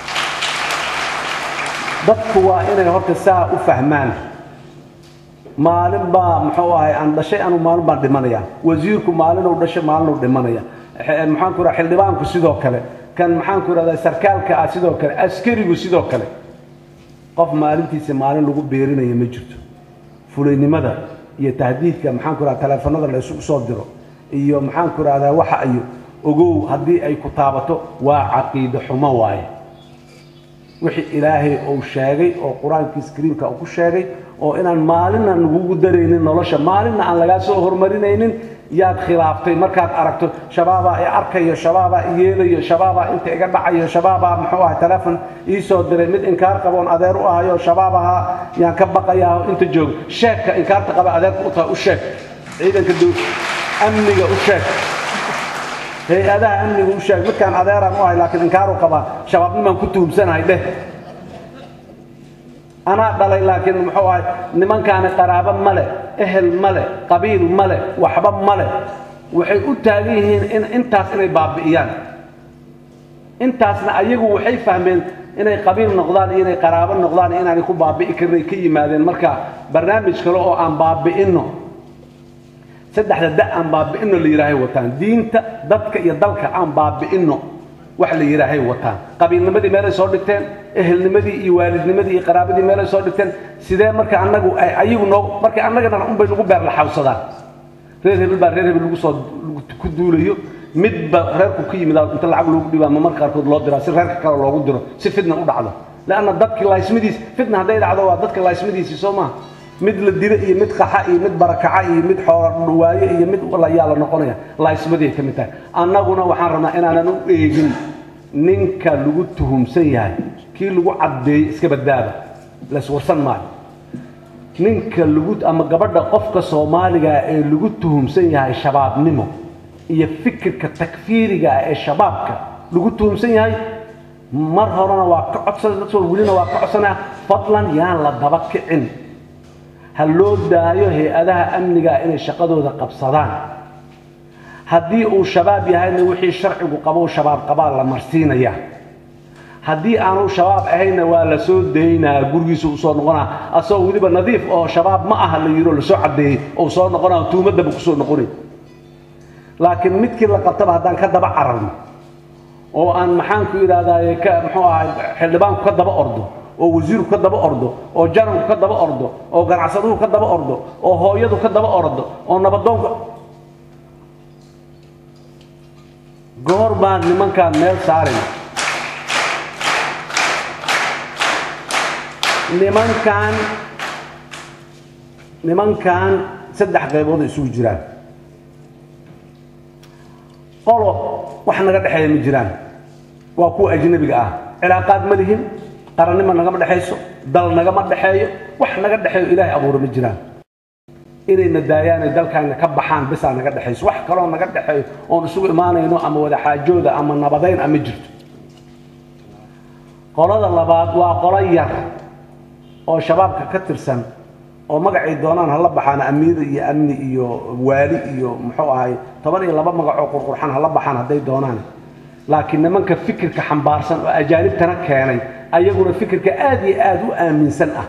dadku waa inay horta saa u fahmaan maalin baa muxuu ahay aan dhashay anu maalin baan dhimanaya wasiirku maalinuu dhashay maalinuu dhimanaya maxaanku idhaha xildhibaanku sidoo kale kan maxaanku idhahdaa sarkaalka ah sidoo kale askarigu sidoo kale qof maalintiisa maalin lagu beerinaya ma jirto fulaynimada iyo tahdiidka maxaanku idhahda taleefanada la isugu soo diro iyo maxaanku idhahdaa waxa ayo ogow haddii ay ku taabato waa caqiide xumo waaye wixii ilaahay uu sheegay oo qur-aankiis kariimka uu ku sheegay oo inaan maalinna lagugu daraynin nolosha maalinna aan lagaa soo hormarinaynin yaad khilaaftay markaad aragto shabaabaa i arkayo shabaabaa i yeelayo shabaabaa inta iga dhacayo shabaabaa muxuu ahay telefon ii soo diray mid inkaar qaboon adeer u ahayo shabaab ahaa yaan ka baqayaa inta joogo sheegka inkaarta qaba adeerka u tahay u sheeg ciidanka amniga u sheeg hay-adaha amniga u sheeg midkaan adeeraan u ahay laakiin inkaaru qabaa shabaabnimaan ku tuhumsanahay dheh anaa dhalay laakiin muxuu ahay nimankaani qaraabo male ehel male qabiil male waxba male waxay u taagan yihiin in intaas inay baabi'iyaan intaasna ayagu waxay fahmeen inay qabiil noqdaan iyo inay qaraabo noqdaan iyo inaanay ku baabi'i karin ay ka yimaadeen marka barnaamij kale oo aan baabi'inno saddexda da aan baabi'inno la yidhaahay wataan diinta dadka iyo dalka aan baabi'inno wax la yidhaahay wataan qabiilnimadii meelay soo dhigteen ehelnimadii iyo waalidnimadii iyo qaraabadii meelay soo dhigteen sidee marka annagu ay ayagu noo marka annagana unbay nagu beer laxawsadaan reer hebel baa reer hebel lagu soo ku duulayo midba reerku ka yimid inta lacag loogu dhibaa ma marka qaarkood loo diraa si reerka kale loogu diro si fitna u dhacdo leanna dadkii laaysmadiis fitna hadday dhacdo waa dadka laaysmadiisii soo maaha mid la dilo iyo mid qaxa iyo mid barakaca iyo mid xoolo waaye iyo mid layaa la noqonaya laaysmadii ay ka mid tahay annaguna waxaan rabnaa inaanan u eegin ninka lagu tuhumsan yahay kii lagu caddeeyey iska badbaada layswarsan maayo ninka lagu ama gabadha qofka soomaaliga ee lagu tuhumsan yahay shabaabnimo iyo fikirka takfiiriga ah ee shabaabka lagu tuhumsan yahay mar horena waa ka codsan welina waa ka codsanaya fadlan yaan la daba kicin ha loo daayo hay-adaha amniga inay shaqadooda qabsadaan haddii uu shabaab yahayna wixii sharcigu qabo shabaab qabaa la marsiinaya haddii aanu shabaab ahayna waa la soo daynaa gurigiisa uu soo noqonaa asagoo weliba nadiif oo shabaab ma aha la yidhi lasoo caddeeyey oo soo noqonaa tuumadaba kusoo noqonay laakiin midkii la qabtaba haddaan ka daba cararno oo aan maxaanku idhahdaaye ka muxuu ahay xildhibaanku ka daba ordo oo wasiirku ka daba ordo oo jananku ka daba ordo oo ganacsaduhu ka daba ordo oo hooyadu ka daba ordo oo nabadoonku goor baan nimankaan meel saarina nimankan nimankan saddex qaybood ay isugu jiraan qolo wax naga dhexeeya ma jiraan waa kuwa ajnabiga ah cilaaqaad ma lihin qarannimo nagama dhexayso dal nagama dhexeeyo wax naga dhexeeyo ilaahay abuura ma jiraan inayna daayaanay dalkaana ka baxaan bisaa naga dhexayso wax kaloo naga dhexeeyo oon isugu imaanayno ama wadaxaajooda ama nabadayn ama jirto qolada labaad waa qolo yar oo shabaabka ka tirsan oo magacay doonaan hala baxaan amiir iyo amni iyo waali iyo muxuu ahay toban iyo laba magacoo qurqurxan hala baxaan hadday doonaan laakiin nimanka fikirka xambaarsan oo ajaanibtana keenay ayaguna fikirka aad iyo aad u aaminsan ah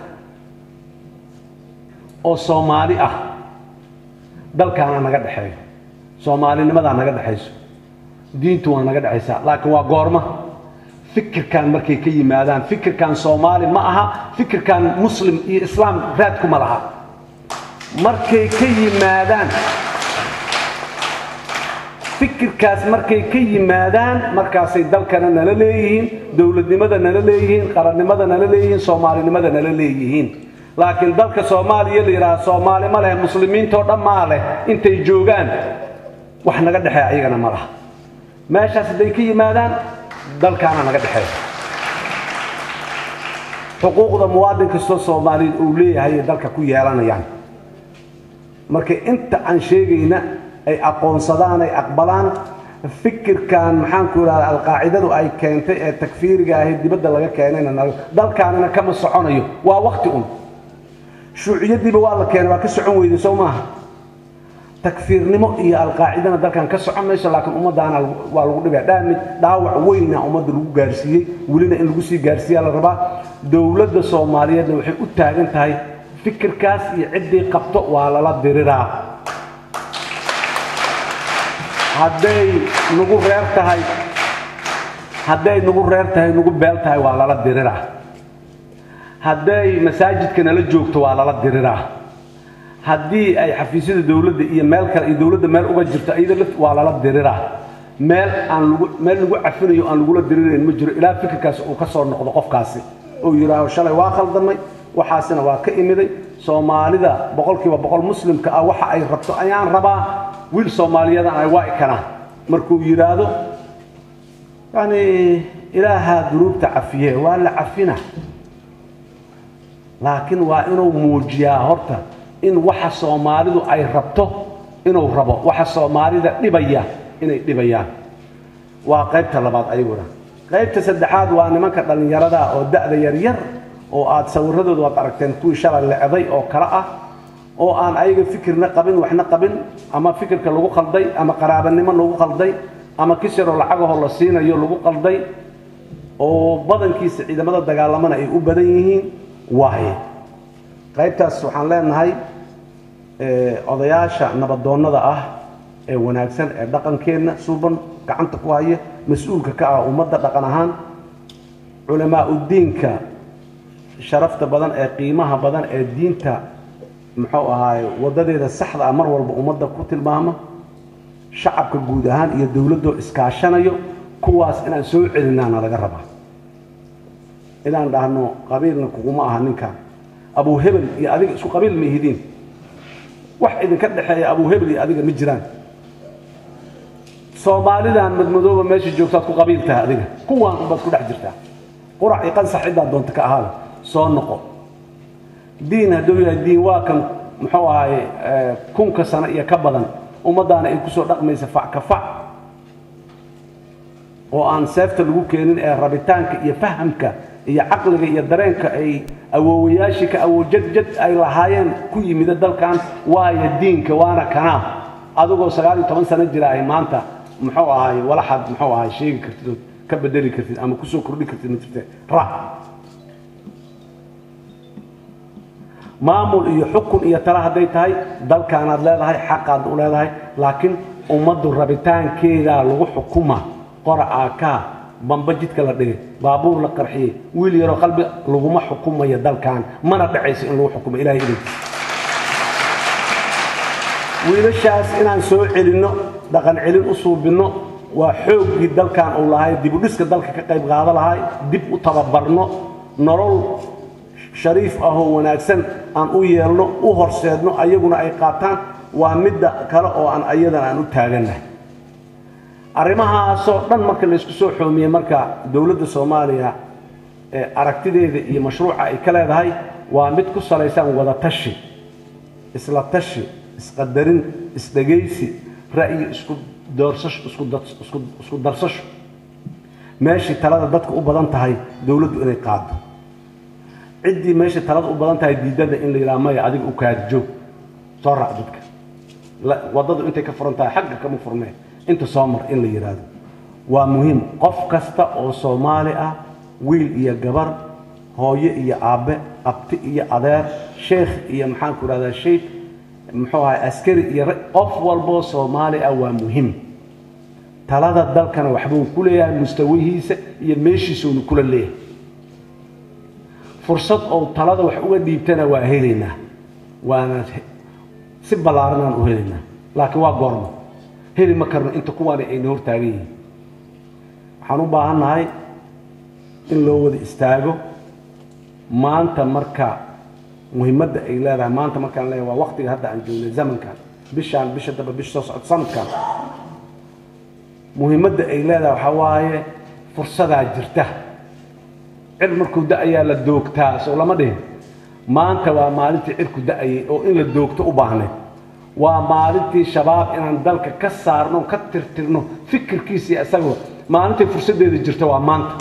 oo soomaali ah dalkaana naga dhexeeyo soomaalinimadaa naga dhexayso diintu waa naga dhexaysaa laakiin waa goorma fikirkan markay ka yimaadaan fikirkan soomaali ma aha fikirkan muslim iyo islaam raadkuma laha markay ka yimaadaan fikirkaas markay ka yimaadaan markaasay dalkana nala leeyihiin dowladnimada nala leeyihiin qarannimada nala leeyihiin soomaalinimada nala leeyihiin laakiin dalka soomaaliya la yidhaha soomaali ma leh muslimiintoo dhan maa leh intay joogaan wax naga dhexeeya ayagana ma laha meeshaas hadday ka yimaadaan dalkaana naga dhexeeya xuquuqda muwaadin kastoo soomaaliyeed uu leeyahay ay dalka ku yeelanayaan marka inta aan sheegayna ay aqoonsadaan ay aqbalaan fikirkan maxaanku idhahda alqaacidadu ay keentay ee takfiiriga ahi dibadda laga keenayna dalkaanina kama soconayo waa wakti un shuuciyadiiba waa la keenay waa ka socon weyday soo maaha takfiirnimo iyo alqaacidana dalkan ka socon mayso laakiin ummadaana waa lagu dhibaya dhaamid dhaawac weyna ummadda lagu gaarsiiyey welina in lagu sii gaarsiiyaa la rabaa dowladda soomaaliyeedna waxay u taagan tahay fikirkaas iyo ciddii qabto waa lala diriraa hadday nagu reer tahay hadday nagu reer tahay nagu beel tahay waa lala diriraa hadday masaajidka nala joogto waa lala diriraa haddii ay xafiisyada dowladda iyo meel kale iyo dowladda meel uga jirto iyada laft waa lala diriraa meel aan lagu meel lagu cafinayo aan lagula dirirayn ma jiro ilaa fikirkaas uu ka soo noqdo qofkaasi uu yidhaaho shalay waa khaldamay waxaasina waa ka imiday soomaalida boqolkiiba boqol muslimka ah waxa ay rabto ayaan rabaa wiil soomaaliyadan ay waa ikanaan markuu yidhaahdo yani ilaahaa dunuubta cafiye waa la cafina laakiin waa inuu muujiyaa horta in waxa soomaalidu ay rabto inuu rabo waxa soomaalida dhibaya inay dhibayaan waa qaybta labaad ayaguna qaybta saddexaad waa nimanka dhallinyarada oo da'da yaryar oo aad sawiradooda waad aragteen kuwii shalay lecday oo kale ah oo aan ayaga fikirna qabin waxna qabin ama fikirka lagu qalday ama qaraabanimo lagu qalday ama kisiroo lacagahoo la siinayo lagu qalday oo badankiisa ciidamada dagaalamana ay u badan yihiin waaye qaybtaas waxaan leenahay odayaasha nabadoonnada ah ee wanaagsan ee dhaqankeenna suuban gacanta ku haya mas-uulka ka ah ummadda dhaqan ahaan culamaa udiinka sharafta badan ee qiimaha badan ee diinta muxuu ahaaye waddadeeda saxda ah mar walba ummadda ku tilmaama shacabka guud ahaan iyo dowladdoo iskaashanayo kuwaas inaan soo celinaana laga rabaa inaan dhahno qabiilna kuguma aha ninkan abuu hebel iyo adiga isku qabiil ma ihidiin wax idinka dhexeeya abuu hebel iyo adiga ma jiraan soomaalidan madmadooba meesha joogtaad ku qabiil tahay adiga kuwaan unbaad ku dhex jirtaa qurac iyo qansax ciddaad doonta ka ahaada soo noqo diin hadduu yahay diin waa kan muxuu ahaye kunka sano iyo ka badan ummaddaana ay kusoo dhaqmaysa fac ka fac oo aan seefta lagu keenin ee rabitaanka iyo fahamka iyo caqliga iyo dareenka ay awoowayaashii ka awoojadjad ay lahaayeen ku yimida dalkan waayo diinka waana kanaa adigoo sagaal iyo toban sano jira ay maanta muxuu ahaay walaxaad muxuu ahaay sheegi kartid ood ka bedeli kartid ama kusoo kordhi kartid ma jirte ra maamul iyo xukun iyo tala hadday tahay dalkaanaad leedahay xaqaad u leedahay laakiin ummaddu rabitaankeedaa lagu xukuma qora aakaa bamba jidka la dhigay baabuur la qarxiyey wiil yaroo qalbi laguma xukumayo dalkan mana dhacayso in lagu xukumo ilahay idankiisa wiilashaas inaan soo celinno dhaqan celin u suubinno waa xooggii dalkan uu lahay dibudhiska dalka ka qayb qaado lahay dib u tababarno nolol shariif ahoo wanaagsan aan u yeelno u horseedno ayaguna ay qaataan waa midda kale oo aan ayadan aan u taagannahay arrimahaasoo dhan marka laysku soo xoomiyey marka dowladda soomaaliya ee aragtideeda iyo mashruuca ay ka leedahay waa mid ku salaysan wada tashi isla tashi isqadarin isdhegaysi ra'yi isku doorsasho isku dad- isku- isku darsasho meeshii talada dadka u badan tahay dowladdu inay qaado ciddii meesha talada u badan tahay diidada in la yidhaha maya adiga u kaadjoog soo raac dadka La- waddadu intay ka furan tahay xagga kama furnee inta soo mar in la yidhaahdo waa muhiim qof kasta oo soomaali ah wiil iyo gabar hooyo iyo aabbe abti iyo adeer sheekh iyo maxaan ku idhahdaa sheikh muxuu ahay askari iyo ra- qof walboo soomaali ah waa muhiim talada dalkana waxbuu ku leeyahay mustawihiisa iyo meeshiisuunu kula leeyahay fursad ou talada wax uga dhiibtana waa helaynaa waana si ballaaranaan u helaynaa laakiin waa goormo heli ma karno inta kuwaani ayna hortaagan yihiin waxaan u baahannahay in loo wada istaago maanta marka muhiimadda ay leedahay maanta markaan leeyahay waa waqtiga hadda aan joognay zamankan bishaan bisha daba bisha soo socod sanadkan muhiimadda ay leedahay waxaa waaye fursadaa jirta cir markuu da-ayaa la doogtaa soo lama dhihin maanta waa maalintii cirku da-ayay oo in la doogto u baahnayd waa maalintii shabaab inaan dalka ka saarno ka tirtirno fikirkiisii isagoo maalintii fursaddeeda jirta waa maanta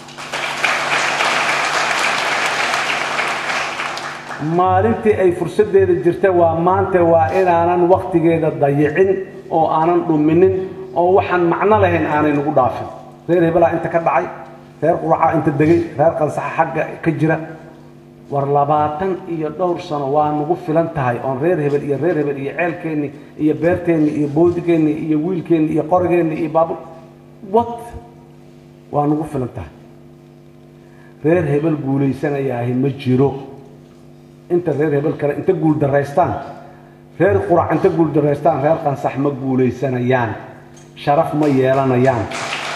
maalintii ay fursaddeeda jirta waa maanta waa inaanan waktigeeda dayicin oo aanan dhuminin oo waxaan macno lahayn aanay nagu dhaafin reer hebelaa inta ka dhacay reer quracaa inta degay reer qansaxa xagga ka jira war labaatan iyo dhowr sano waa nagu filan tahay oon reer hebel iyo reer hebel iyo ceelkeenni iyo beerteenni iyo boodigeeni iyo wiilkeenni iyo qorigeenni iyo baabur wat waa nagu filan tahay reer hebel guulaysanayaahi ma jiro inta reer hebel kale inta guul daraystaan reer qurac inta guul daraystaan reer qansax ma guulaysanayaan sharaf ma yeelanayaan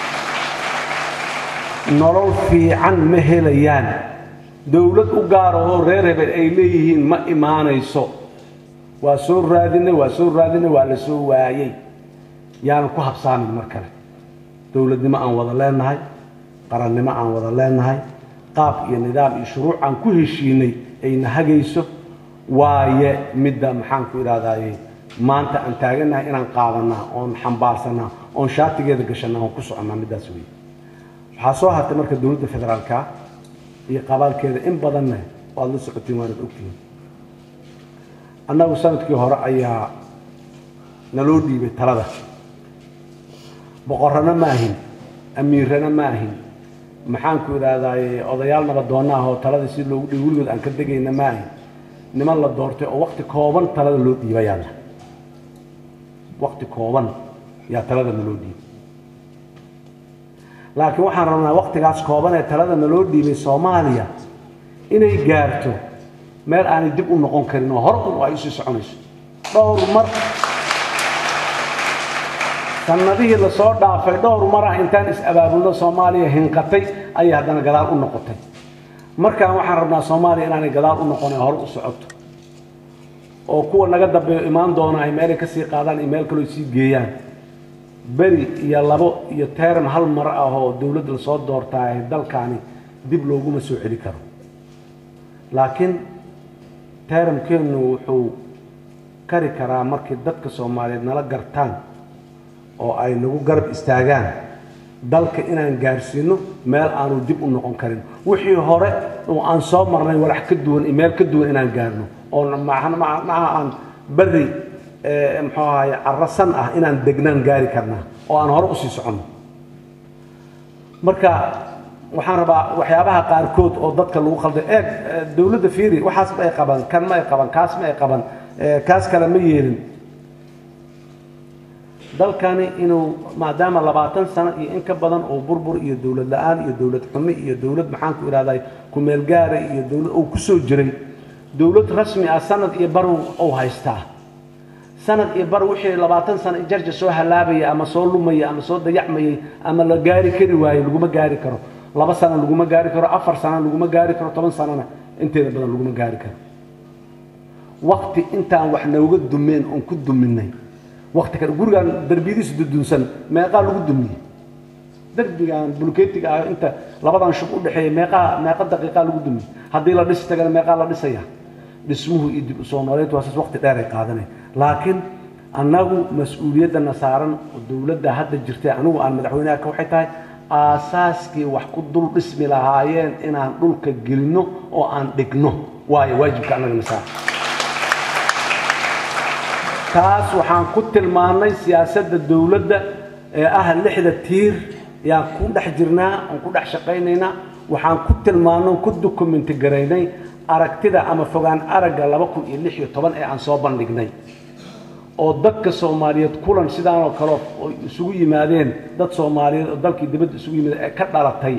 nolol fiican ma helayaan dowlad u gaara oo reer hebel ay leeyihiin ma imaanayso waa soo raadinay waa soo raadinay waa la soo waayey yaanan ku habsaamin mar kale dowladnimo aan wada leenahay qarannimo aan wada leenahay qaab iyo nidaam iyo shuruuc aan ku heshiinay ayna hagayso waaye midda maxaan ku idhahdaaye maanta aan taagannahay inaan qaadanaa oon xambaarsanaa oon shaatigeeda gashanaa oon ku soconnaa middaas wey waxaa soo hartay marka dowladda federaalka iyo qabaalkeeda in badanna waad la socotiin waanad ogtihiin annagu sanadkii hore ayaa naloo dhiibay talada boqorrana ma ahin amiirana ma ahin maxaan ku idhahdaaye odayaal nabadoonna ah oo talada si loogu dhiibo weligood aan ka degayna ma ahin niman la doortay oo wakti kooban talada loo dhiibayaana wakti kooban yaa talada naloo dhiibay laakiin waxaan rabnaa waktigaas kooban ee talada naloo dhiibay soomaaliya inay gaarto meel aanay dib u noqon karin oo hore un ay usii soconayso dhowr mar sanadihii lasoo dhaafay dhowr mar ah intaan is-abaabulno soomaaliya hinqatay ayay haddana gadaal u noqotay markaan waxaan rabnaa soomaaliya inaanay gadaal u noqonin hore u socoto oo kuwa naga dambeeyo imaan doona ay meelay kasii qaadaan iyo meel kaloo sii geeyaan beri iyo labo iyo teeram hal mar ah oo dowladda lasoo doortaa ee dalkaani dib looguma soo celi karo laakiin teeramkeennu wuxuu kari karaa markii dadka soomaaliyeed nala gartaan oo ay nagu garab istaagaan dalka inaan gaarsiino meel aanu dib u noqon karin wixii hore oo aan soo marnay walax ka duwan iyo meel ka duwan inaan gaarno oo macnaha aan berri muxuu ahaye carasan ah inaan degnaan gaari karnaa oo aan hore usii soconno marka waxaan rabaa waxyaabaha qaarkood oo dadka lagu khalday eeg dowladda fiiri waxaas ma ay qaban kan ma ay qaban kaas ma ay qaban kaas kale ma yeelin dalkani inuu maadaama labaatan sano iyo in ka badan oo burbur iyo dowlad la-aan iyo dowlad xumi iyo dowlad maxaan ku idhahday kumeel gaara iyo dowlad uu ku soo jiray dowlad rasmi ah sanad iyo bar uu haystaa sanad iyo bar wixii labaatan sano jarja soo halaabaya ama soo lumaya ama soo dayacmayay ama la gaari kari waayo laguma gaari karo laba sano laguma gaari karo afar sano laguma gaari karo toban sanona inteeda badan laguma gaari karo wakti intaan wax nooga dumeen oon ku duminay wakti kale gurigaan darbiyadiisu dudunsan meeqaa lagu dumiyey derbigan bulkeetiga ah inta labadan shub u dhexeeya meeqaa meeqa daqiiqaa lagu dumiyey haddii la dhisi tagana meeqaa la dhisaya dhismuhu iyo dib u soo nooleyntu waa saas waqti dheer ay qaadanay laakiin annagu mas-uuliyaddana saaran dowladda hadda jirtay anigu aan madaxweynaha ka waxay tahay aasaaskii wax ku dul dhismi lahaayeen inaan dhulka gelinno oo aan dhigno waayo waajibka annagana saaran taas waxaan ku tilmaannay siyaasadda dowladda ee ah lixda tiir yaan ku dhex jirnaa oon ku dhex shaqaynaynaa waxaan ku tilmaannay ku dokumenti garaynay aragtida ama fogaan aragga laba kun iyo lix iyo toban ee aan soo bandhignay oo dadka soomaaliyeed kulan sidaanoo kale oo isugu yimaadeen dad soomaaliyeed oo dalkii dibadda isugu yimaadeen ee ka dhalatay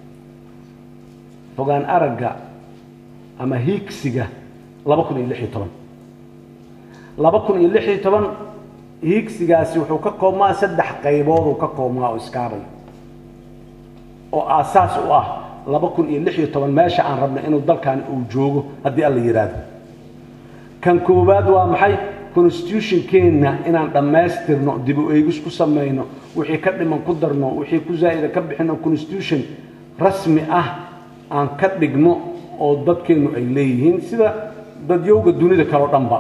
fogaan aragga ama hiigsiga laba kun iyo lix iyo toban laba kun iyo lix iyo toban hiigsigaasi wuxuu ka koobmaa saddex qaybood uu ka koobmaa oo iskaabay oo aasaas u ah laba kun iyo lix iyo toban meesha aan rabno inuu dalkani uu joogo haddii alla yidhaahdo kan koowaad waa maxay constitutionkeenna inaan dhammaystirno dib u eegis ku samayno wixii ka dhiman ku darno wixii ku zaa'ida ka bixino constitution rasmi ah aan ka dhigno oo dadkeennu ay leeyihiin sida dadyowga dunida kaleo dhanba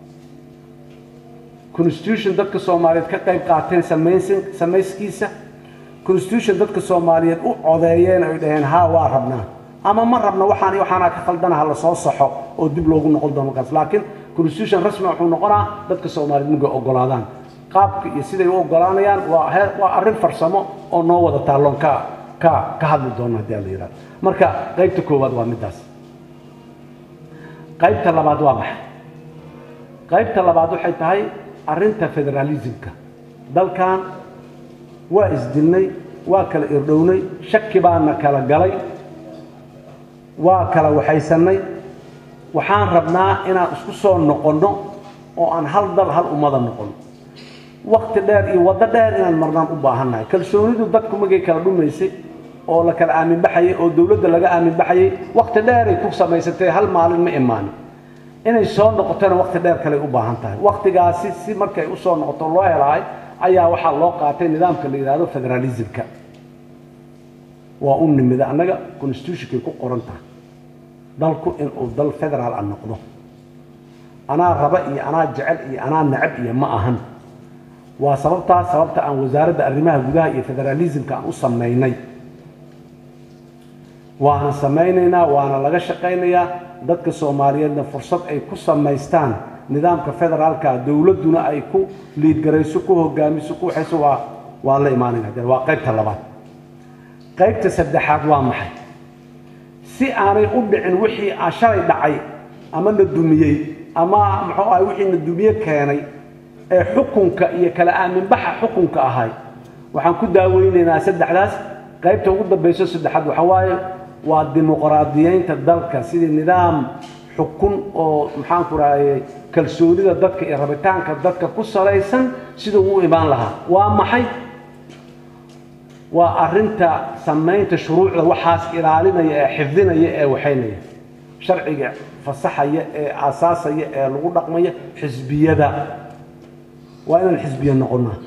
constitution dadka soomaaliyeed ka qayb qaateen samaysan samayskiisa constitution dadka soomaaliyeed u codeeyeen ay dhaheen haa waa rabnaa ama ma rabna waxaan iyo waxaana ka khaldana ha la soo saxo oo dib loogu noqon doono markaas laakiin constitution rasmi wuxuu noqonaa dadka soomaaliyeed markay ogolaadaan qaabka iyo siday u ogolaanayaan waa he waa arrin farsamo oo noo wada taalloon ka ka ka hadli doono haddii ala yidhahdo marka qaybta koowaad waa middaas qaybta labaad waa maxay qaybta labaad waxay tahay arrinta federalismka dalkan waa isdilnay waa kala irdhownay shaki baana kala galay waa kala waxaysannay waxaan rabnaa inaan isku soo noqonno oo aan hal dal hal ummada noqonno wakti dheer iyo waddo dheer inaan marnaan u baahannahay kalsoonidu dadku magay kala dhumaysay oo la kala aamin baxayay oo dowladda laga aamin baxayay wakti dheeray ku samaysatay hal maalin ma imaanin inay soo noqotona wakti dheer kaley u baahan tahay waktigaasi si markay u soo noqoto loo helahay ayaa waxaa loo qaatay nidaamka la yidhaahdo federalismka waa u nimida annaga constitutionkay ku qoran tahay dalku inuu dal federaal a noqdo anaa raba iyo anaa jecel iyo anaa necab iyo ma ahan waa sababtaas sababta aan wasaaradda arrimaha gudaha iyo federalismka aan u samaynay waana samaynaynaa waana laga shaqaynayaa dadka soomaaliyeedna fursad ay ku samaystaan nidaamka federaalka dowladduna ay ku liidgarayso ku hogaamiso ku waxayso waa waan la imaanayna de waa qaybta labaad qaybta saddexaad waa maxay si aanay u dhicin wixii aan shalay dhacay ama na dumiyey ama muxuu ahay wixii na dumiye keenay ee xukunka iyo kala aaminbaxa xukunka ahay waxaan ku daaweynaynaa saddexdaas qaybta ugu dambayso saddexaad waxa waaye waa dimuqraadiyeynta dalka sidii nidaam xukun oo maxaanku rahayey kalsoonida dadka iyo rabitaanka dadka ku salaysan siduu u imaan lahaa waa maxay waa arrinta samaynta shuruucda waxaas ilaalinaya ee xifdinaya ee waxaynaya sharciga fasaxaya ee aasaasaya ee lagu dhaqmaya xisbiyada waa inaan xisbiya noqonnaa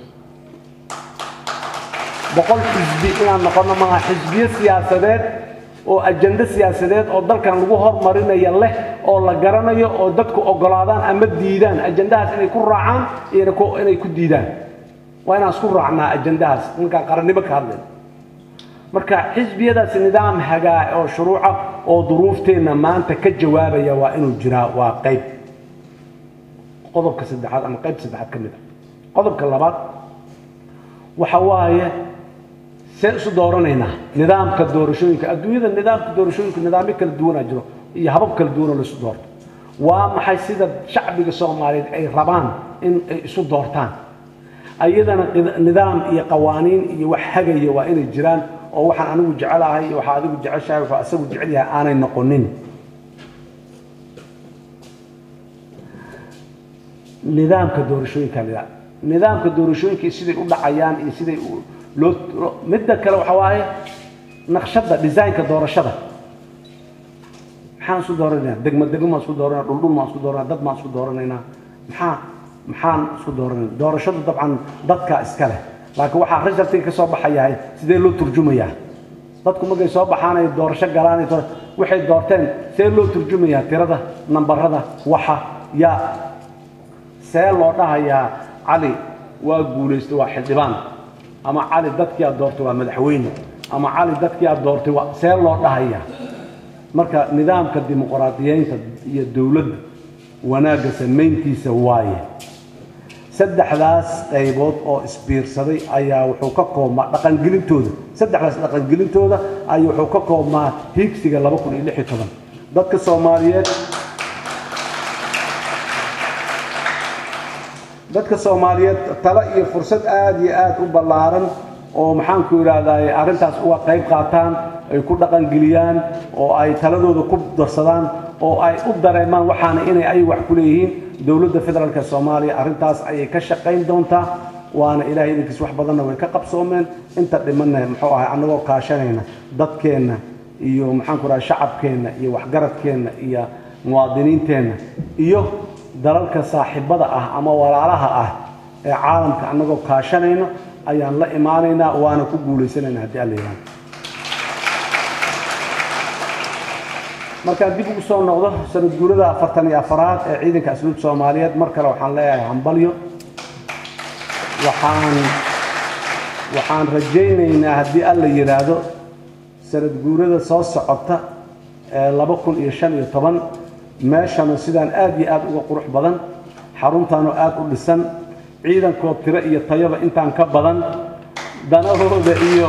boqol xisbi inaan noqonno maaha xisbiyo siyaasadeed oo ajando siyaasadeed oo dalkan lagu hormarinaya leh oo la garanayo oo dadku ogolaadaan ama diidaan ajandahaas inay ku raacaan iyo inay ku diidaan waa inaan isku raacnaa ajandahaas markaan qarannimo ka hadlayno marka xisbiyadaasi nidaam hagaa oo shuruuca oo duruufteenna maanta ka jawaabaya waa inuu jiraa waa qayb qodobka saddexaad ama qaybta saddexaad ka mid a qodobka labaad waxa waaye see isu dooranaynaa nidaamka doorashooyinka adduunyada nidaamka doorashooyinka nidaamyo kala duwanaa jiro iyo habab kala duwanoo la isu doorto waa maxay sida shacbiga soomaaliyeed ay rabaan in ay isu doortaan ayadana nidaam iyo qawaaniin iyo wax hagaya waa inay jiraan oo waxaan anigu jecelahay iyo waxaa adigu jeceshahay waxaa asagu jecel yahay aanay noqonin nidaamka doorashooyinka la nidaamka doorashooyinka siday u dhacayaan iyo siday loo midda kale waxa waaye naqshadda designka doorashada maxaan isku dooranaynaa degmo degmo maan isku dooranaa dhuldhul maan isku dooranaa dad maan isku dooranaynaa maxaa maxaan isku dooranayna doorashadu dabcan dadka iska leh laakiin waxaa resultiga ka soo baxayahay sidee loo turjumayaa dadku markay soo baxaanay doorasho galaan waxay doorteen see loo turjumayaa tirada nambarada waxa yaa see loo dhahayaa cali waa guulaystay waa xildhibaan ama cali dadkii aad doortay waa madaxweyne ama cali dadkii aad doortay waa see loo dhahayaa marka nidaamka dimuqraadiyeynta iyo dowladda wanaagga samayntiisa waaye saddexdaas qaybood oo isbiirsaday ayaa wuxuu ka koobmaa dhaqangelintooda saddexdaas dhaqangelintooda ayuu wuxuu ka koobmaa hiigsiga laba kun iyo lix iyo toban dadka soomaaliyeed dadka soomaaliyeed talo iyo fursad aad iyo aad u ballaaran oo maxaanku idhaahdaye arrintaas uga qayb qaataan ay ku dhaqangeliyaan oo ay taladooda ku darsadaan oo ay u dareemaan waxaana inay ay wax ku leeyihiin dowladda federaalk soomaaliya arrintaas ayay ka shaqayn doontaa waana ilaahay idinkiis wax badanna way ka qabsoomeen inta dhimanna muxuu ahay annagoo kaashanayna dadkeenna iyo maxaanku idhaha shacabkeenna iyo waxgaradkeenna iyo muwaadiniinteenna iyo dalalka saaxiibada ah ama walaalaha ah ee caalamka annagoo kaashanayno ayaan la imaanaynaa waana ku guulaysanayna haddii alla yidhahdo markaan dib ugu soo noqdo sanad guurada afartan iyo afaraad ee ciidanka asluubta soomaaliyeed mar kale waxaan leeyahay hambalyo waxaan waxaan rajaynaynaa haddii alla yidhaahdo sanad guurada soo socota ee laba kun iyo shan iyo toban meeshana sidaan aad iyo aad uga qurux badan xaruntaanoo aad u dhisan ciidankoo tiro iyo tayaba intaan ka badan danahooda iyo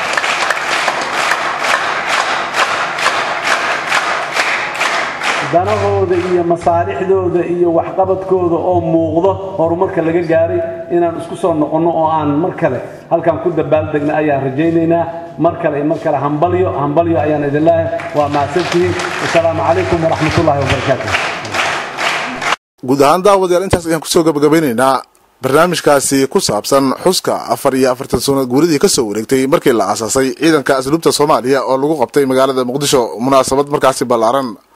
danahooda iyo masaalixdooda iyo waxqabadkooda oo muuqdo horumarka laga gaaray inaan isku soo noqonno oo aan mar kale halkaan ku dabaaldegna ayaan rajaynaynaa mar kale iyo mar kale hambalyo hambalyo ayaan idin leeyahay waa mahadsantihiin wasalaamu calaykum waraxmatullaahi wabarakaatu guud ahaan daawadayaal intaas ayaan kusoo gabagabeynaynaa barnaamijkaasi ku saabsan xuska afar iyo afartan sano guuridii kasoo wareegtay markii la aasaasay ciidanka asluubta soomaaliya oo lagu qabtay magaalada muqdisho munaasabad markaasi ballaaran